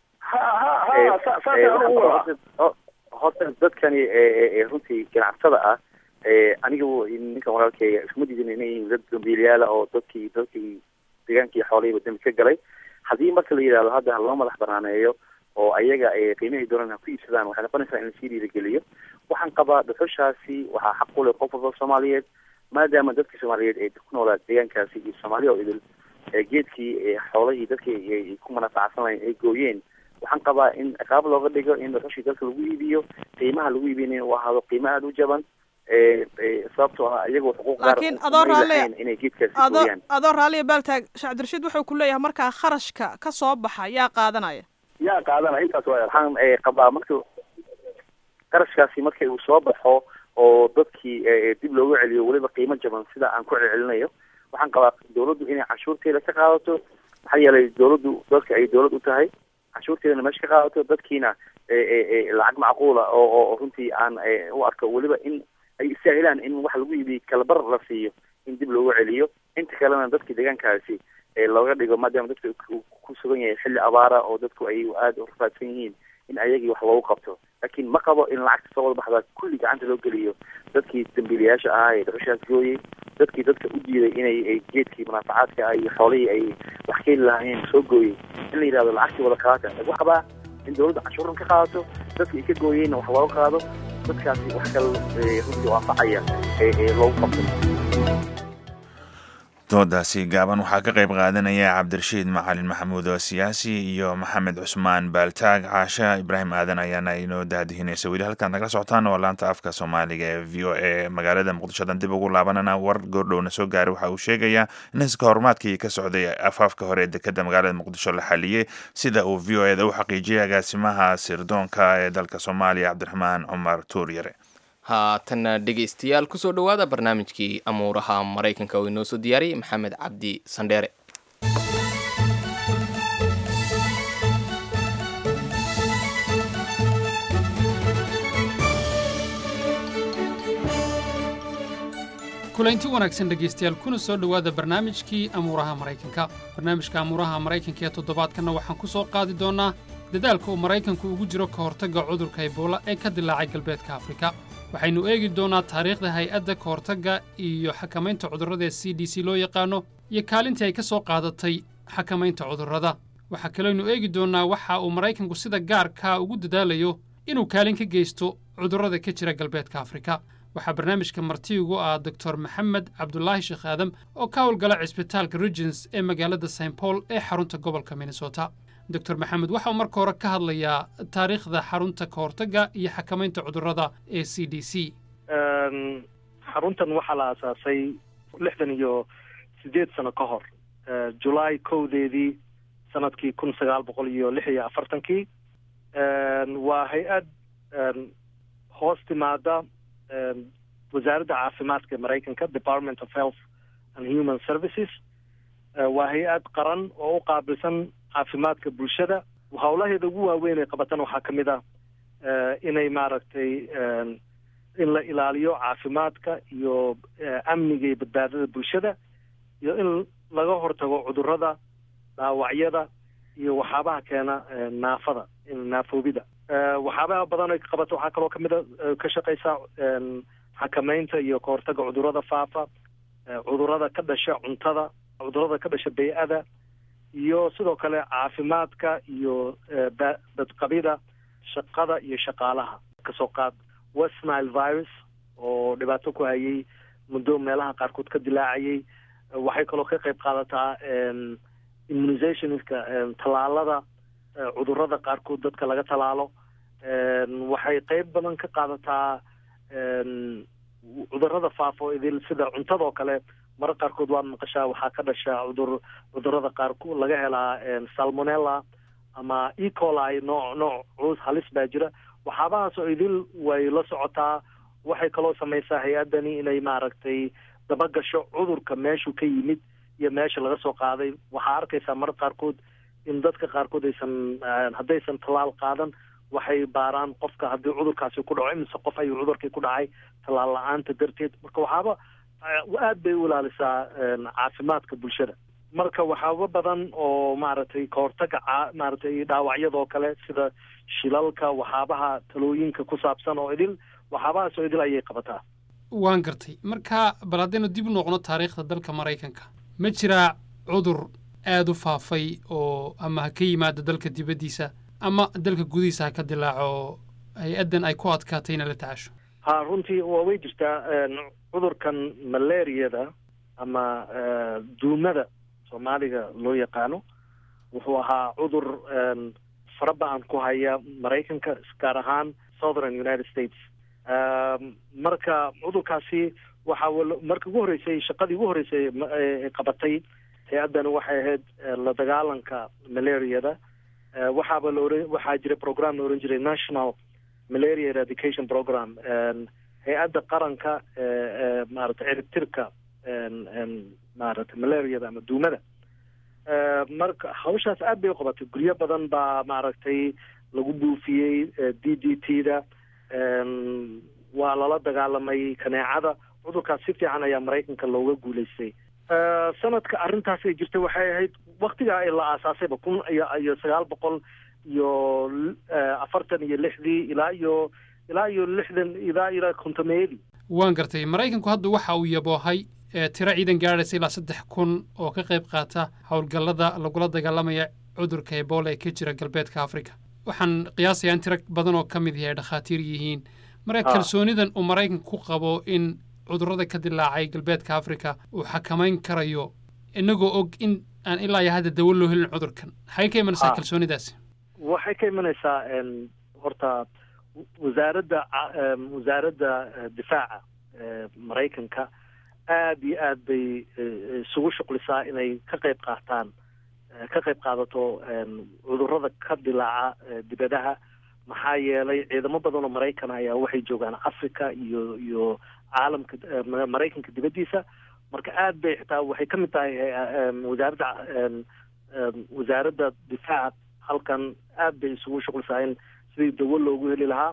horta dadkani runtii ganacsatada ah aniga ninkan walaalkeyga iskuma diidin inay yihiin dad dambiilayaala oo dadkii dadkii deegaankii xoolihii dambi ka galay haddii marka la yidhahdo hadda loo madax banaaneeyo oo ayaga qiimahay doonaan ha ku iibsadaan waxay noqonaysaa in lasii dhiirigeliyo waxaan qabaa dhuxushaasi waxaa xaq u leh qof walba soomaaliyeed maadaama dadkii soomaaliyeed ee ku noolaa deegaankaasi iyo soomaaliya oo idil geedkii xoolahii dadkii ay ku manafacsanayeen ay gooyeen waxaan qabaa in ciqaab looga dhigo in dhuxushii dalka lagu iibiyo qiimaha lagu iibinaya uu ahaado qiimo aada u jaban sababtoo ah iyagoo xuquuq gaar laakiin adoo raalle inay geedkaasi adoo gooyaan adoo raalliya baaltaag sheekh cabdirashiid wuxuu ku leeyahay markaa kharashka ka soo baxa yaa qaadanaya yaa qaadana intaas waa waxaan qabaa marka qarashkaasi marka uu soo baxo oo dadkii dib loogu celiyo weliba qiimo jaban sida aan ku celcelinayo waxaan qabaa dawladdu inay canshuurteeda ka qaadato maxaa yeelay dawladdu dadka ay dawlad u tahay canshuurteedana meesha ka qaadato dadkiina lacag macquula oo oo runtii aan u arko weliba in ay istaahilaan in wax lagu iibiyo kalabar la siiyo in dib loogu celiyo inta kalena dadka deegaankaasi looga dhigo maadaama dadka ku sugan yahay xilli abaara oo dadku ay aada u rafaadsan yihiin in ayagii wax loogu qabto laakiin ma qabo in lacagta soo wada baxdaa kulli gacanta loo geliyo dadkii dambiilayaasha ahaa ee dhuxushaas gooyey dadkii dadka u diiday inay geedkii munaafacaadka ah iyo xoolihii ay wax keeni lahaayeen soo gooyey in la yidhahdo lacagtii wada qaata lagu qabaa in dawladda canshuuran ka qaadato dadkii ay ka gooyeenna wax looga qaado dadkaasi wax kale runtii oo anfacaya ee loogu qabto doodaasi gaaban waxaa ka qayb qaadanaya cabdirashiid macalin maxamuud oo siyaasi iyo maxamed cusmaan baaltaag caasha ibraahim aadan ayaana inoo daadihinaysa weli halkaan nagala socotaan oo laanta afka soomaaliga ee v o a magaalada muqdishodan dib ugu laabanana war goordhowna soo gaaray waxa uu sheegayaa in iska horumaadkii ka socday afaafka hore ee dekeda magaalada muqdisho la xaliyey sida uu v o eda u xaqiijiyay agaasimaha sirdoonka ee dalka soomaaliya cabdiraxmaan cumar tuuryare haatanna dhegaystayaal kusoo dhowaada barnaamijkii amuuraha maraykanka oo inoo soo diyaariyey maxamed cabdi sandheere kulanti wanaagsan dhegaystayaal kuna soo dhowaada barnaamijkii amuuraha maraykanka barnaamijka amuuraha maraykanka ee toddobaadkanna waxaan ku soo qaadi doonnaa dadaalka uu maraykanku ugu jiro ka hortagga cudurka ebola ee ka dilaacay galbeedka afrika waxaynu eegi doonnaa taariikhda hay-adda ka hortagga iyo xakamaynta cudurrada ee c d c loo yaqaano iyo kaalintii ay ka soo qaadatay xakamaynta cudurrada waxaa kaloynu eegi doonnaa waxa uu maraykanku sida gaarkaa ugu dadaalayo inuu kaalin ka geysto cudurrada ka jira galbeedka afrika waxaa barnaamijka marti ugu ah doctor maxamed cabdulaahi sheekh aadam oo ka howlgala cisbitaalka regens ee magaalada st paul ee xarunta gobolka minnesota doctor maxamed waxa uu marka hore ka hadlayaa taariikhda xarunta ka hortagga iyo xakamaynta cudurrada ee c d c xaruntan waxaa la aasaasay lixdan iyo sideed sano ka hor julaay kowdeedii sanadkii kun sagaal boqol iyo lix iyo afartankii waa hay-ad hoos timaada wasaaradda caafimaadka ee maraykanka department of health and human services waa hay-ad qaran oo u qaabilsan caafimaadka bulshada howlaheeda ugu waaweyn ay qabatan waxaa ka mid ah inay maaragtay in la ilaaliyo caafimaadka iyo amniga iyo badbaadada bulshada iyo in laga hortago cudurrada dhaawacyada iyo waxyaabaha keena naafada naafoobida waxyaabaha badan ay qabato waxaa kaloo kamid a ka shaqeysaa xakamaynta iyo ka hortagga cudurrada faafa cudurrada ka dhasha cuntada cudurrada ka dhasha bay-ada iyo sidoo kale caafimaadka iyo badqabida shaqada iyo shaqaalaha kasoo qaad west nile virus oo dhibaato ku hayay muddo meelaha qaarkood ka dilaacayay waxay kaloo ka qayb qaadataa immunizationska tallaalada cudurrada qaarkood dadka laga tallaalo waxay qeyb badan ka qaadataa cudurrada faafo idil sida cuntadoo kale mara qaarkood waad maqashaa waxaa ka dhasha cudur cudurrada qaarkood laga helaa salmonella ama ecoli nooc nooc culus halis baa jira waxyaabahaas oo idil way la socotaa waxay kaloo samaysaa hay-addani inay maaragtay dabagasho cudurka meeshuu ka yimid iyo meesha laga soo qaaday waxaa arkaysaa mara qaarkood in dadka qaarkood aysan haddaysan tallaal qaadan waxay baaraan qofka haddii cudurkaasi ku dhaco imise qof ayuu cudurkii ku dhacay tallaal la-aanta darteed marka waxaaba aad bay u ilaalisaa caafimaadka bulshada marka waxaaba badan oo maaragtay kahortaga maaragtay dhaawacyadoo kale sida shilalka waxaabaha talooyinka ku saabsan oo idil waxaabahaas oo idil ayay qabataa waan gartay marka bal haddaynu dib u noqno taariikhda dalka maraykanka ma jiraa cudur aad u faafay oo ama ha ka yimaado dalka dibaddiisa ama dalka gudihiisa ha ka dilaaco hay-addan ay ku adkaatay inay la tacaasho ha runtii waa way jirtaa cudurkan malaariyada ama duumada soomaaliga loo yaqaano wuxuu ahaa cudur fara ba-an ku haya maraykanka gaar ahaan southern united states marka cudurkaasi waxa marka ugu horreysay shaqadii ugu horreysay qabatay hay-addani waxay ahayd la dagaalanka malaariyada waxaaba la oran waxaa jira program la oran jiray national malaria eradication program hay-adda qaranka maaragtay ciribtirka maaragtay malariada ama duumada marka hawshaas aad bay u qabatay guryo badan baa maaragtay lagu buufiyey d d t da waa lala dagaalamay kaneecada cudurkaas si fiican ayaa maraykanka looga guulaystay sanadka arrintaas ay jirtay waxay ahayd waktigaa la aasaasayba kun iyo iyo sagaal boqol iyo afartan iyo lixdii ilaa iyo ilaa iyo lixdan ilaa ilaa kontomeedii waan gartay maraykanku hadda waxa uu yaboohay tiro ciidan gaadhaysa ilaa saddex kun oo ka qayb qaata howlgallada lagula dagaalamaya cudurka ebola ee ka jira galbeedka africa waxaan qiyaasayaa in tiro badan oo ka mid yahay dhakhaatiir yihiin marka kalsoonidan uu maraykanku ku qabo in cudurrada ka dilaacay galbeedka africa uu xakamayn karayo inagoo og in aan ilaa iyo hadda dawo loo helin cudurkan maxay ka imanaysaa kalsoonidaasi waxay ka imanaysaa horta wasaaradda wasaaradda difaaca maraykanka aad iyo aad bay isugu shuqlisaa inay ka qayb qaataan ka qayb qaadato cudurrada ka dilaaca dibadaha maxaa yeelay ciidamo badan oo maraykan ayaa waxay joogaan africa iyo iyo caalamka maraykanka dibaddiisa marka aad bay xitaa waxay ka mid tahay wasaaradda wasaaradda difaaca halkan aad bay isugu shuqlisaa in sidii dawo loogu heli lahaa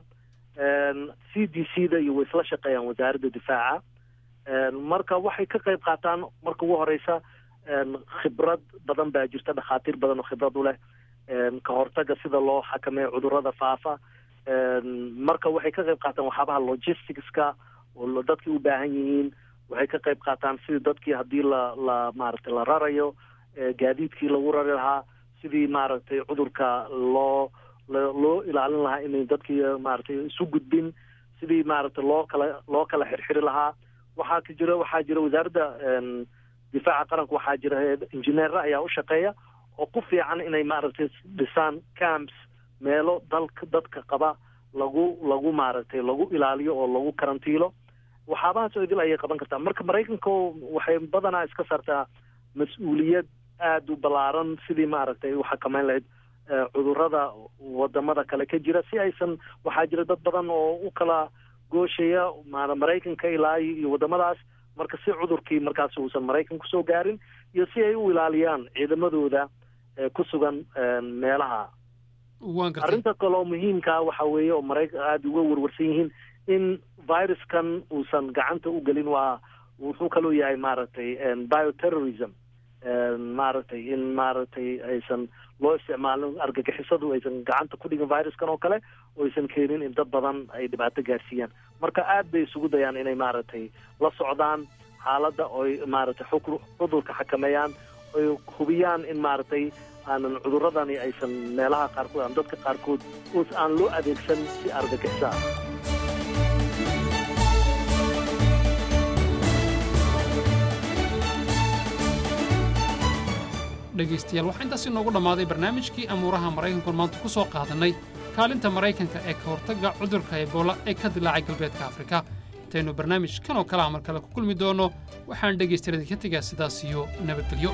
c d c da iyo way isla shaqeeyaan wasaaradda difaaca marka waxay ka qayb qaataan marka ugu horeysa khibrad badan baa jirta dhakhaatiir badan oo khibrad u leh ka hortaga sida loo xakameeyo cudurrada faafa marka waxay ka qayb qaataan waxyaabaha logisticska oo dadkii u baahan yihiin waxay ka qayb qaataan sidii dadkii haddii la la maaragtay la rarayo gaadiidkii lagu rari lahaa sidii maaragtay cudurka loo loo ilaalin lahaa inay dadkii maaragtay isu gudbin sidii maaragtay loo kala loo kala xirxiri lahaa waxaa ka jira waxaa jira wasaaradda difaaca qaranka waxaa jira injineera ayaa u shaqeeya oo ku fiican inay maaragtay dhisaan camps meelo dalka dadka qaba lagu lagu maaragtay lagu ilaaliyo oo lagu karantiilo waxaabahaas oo idil ayay qaban kartaa marka maraykanka waxay badanaa iska saartaa mas-uuliyad aada u ballaaran sidii maaragtay u xakameyn lahayd cudurrada wadamada kale ka jira si aysan waxaa jira dad badan oo u kala gooshaya maraykanka ilaa iyo wadamadaas marka si cudurkii markaas uusan maraykan kusoo gaarin iyo si ay u ilaaliyaan ciidamadooda ku sugan meelaha arrinta kale oo muhiimkaa waxa weeye oo maraykan aada uga warwarsan yihiin in viruskan uusan gacanta u gelin waa wuxuu kaloo yahay maaragtay bioterrorism maaragtay in maaragtay aysan loo isticmaalin argagixisadu aysan gacanta ku dhigin viruskan oo kale oo aysan keenin in dad badan ay dhibaato gaarsiiyaan marka aad bay isugu dayaan inay maaragtay la socdaan xaaladda oy maaragtay xuk cudurka xakameeyaan oy hubiyaan in maaragtay aanan cuduradani aysan meelaha qaarkood aan dadka qaarkood aan loo adeegsan si argagixiso ah dhegaystayaal waxaa intaas inoogu dhammaaday barnaamijkii amuuraha maraykanku maanta ku soo qaadannay kaalinta maraykanka ee ka hortagga cudurka ebola ee ka dilaacay galbeedka afrika intaynu barnaamij kan oo kale amar kale ku kulmi doonno waxaan dhegaystayaal idinka tegaa sidaas iyo nabadgelyo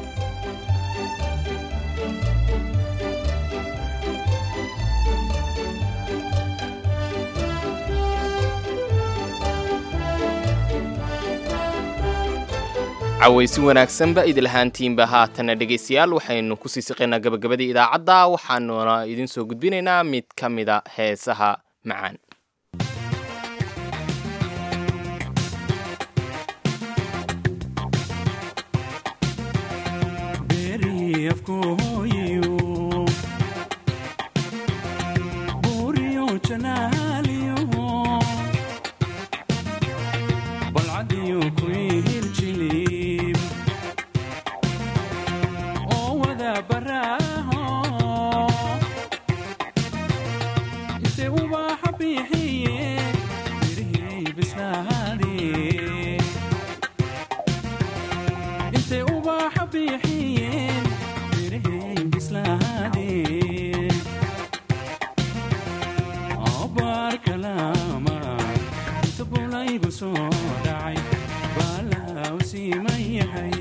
cawaysi wanaagsanba idilahaantiinba haatana dhegaystayaal waxaynu kusii siqaynaa gabagabadii idaacadda waxaanuna idin soo gudbinaynaa mid ka mida heesaha macaan Oh, intay ubaxa bixiyeen mirihii bislaadeen intay ubaxa bixiyeen mirihii bislaadeen abaar kalaama inta bulaygu soo dhacay baalaa u siiman yahay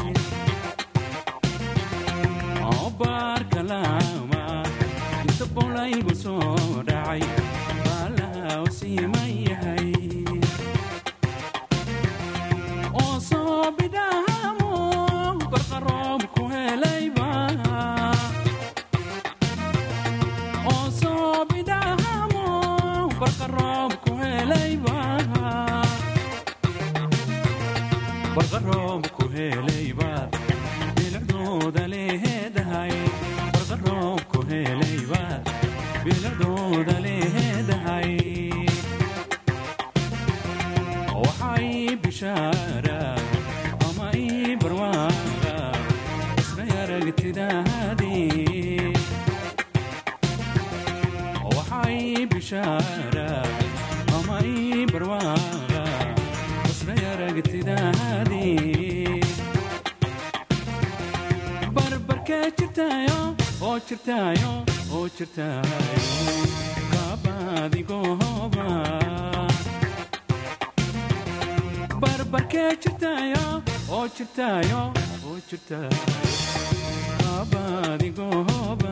abaar kalaama inta bulaygu soo dhacay baalaa u siiman yahay oo soo bidhaamo barqaroob ku helayba oo soo bidhaamo barqaroob ku helayba barqaroob ku helaybaad bilicdooda leedahay barqaroob ku helaybaad bilicdooda leedahay waxay bishaara ama ii barwaaqa isray aragtidaadii waxay bishaara ama ii barwaaqa isray aragtidaadii barbarkee jirtaayo oo jirtaayo oo jirtaayo kaabadigooba barbarkee jirtaayo oo jirtaayo oo jirtaayo kaabadigooba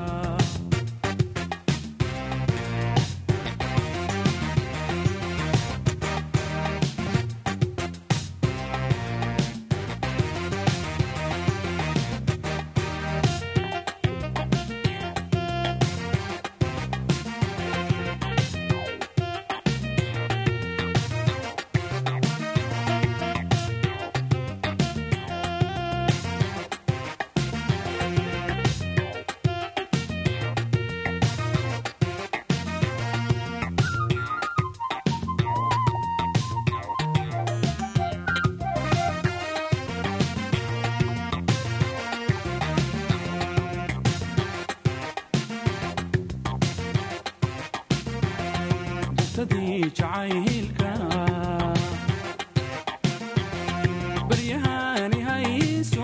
dugtadii jacaylka baryahani hayso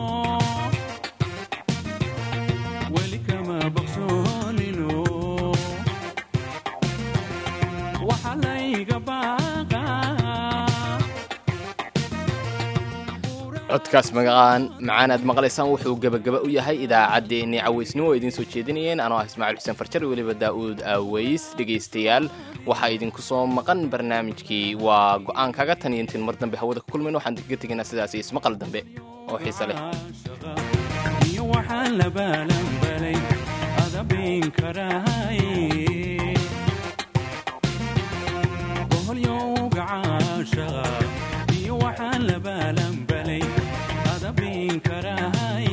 weli kama baqsoonino waxa layga baaqa codkaas magacaan macaan aad maqlaysaan wuxuu gebagaba u yahay idaacaddeenii cawaysnimo oo idiin soo jeedinayeen anoo ah ismaaciil xuseen farjar weliba daa'uud aaweys dhegaystayaal waxaa idinku soo maqan barnaamijkii waa go'aan kaga tan iyo intiin mar dambe hawada ku kulmayn waxaan kaga tegaynaa sidaas iyo ismaqal dambe oo xiise leh iyo waxaan la baalanbalay adabin karahay boholyowga caashaqa iyo waxaan la baalanbalay adabin karahay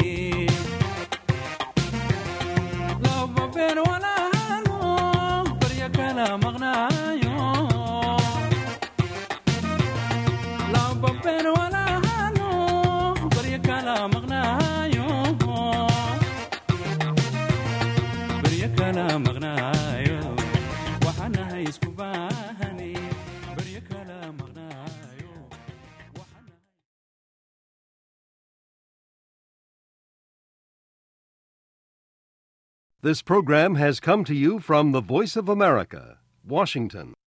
laba beer walaalo barya kala maqnaayo laba beer walaalo barya kala maqnaayo barya kala maqnaayo waxaanahay isku baahane barya kala maqnaayo This program has come to you from the Voice of America, Washington.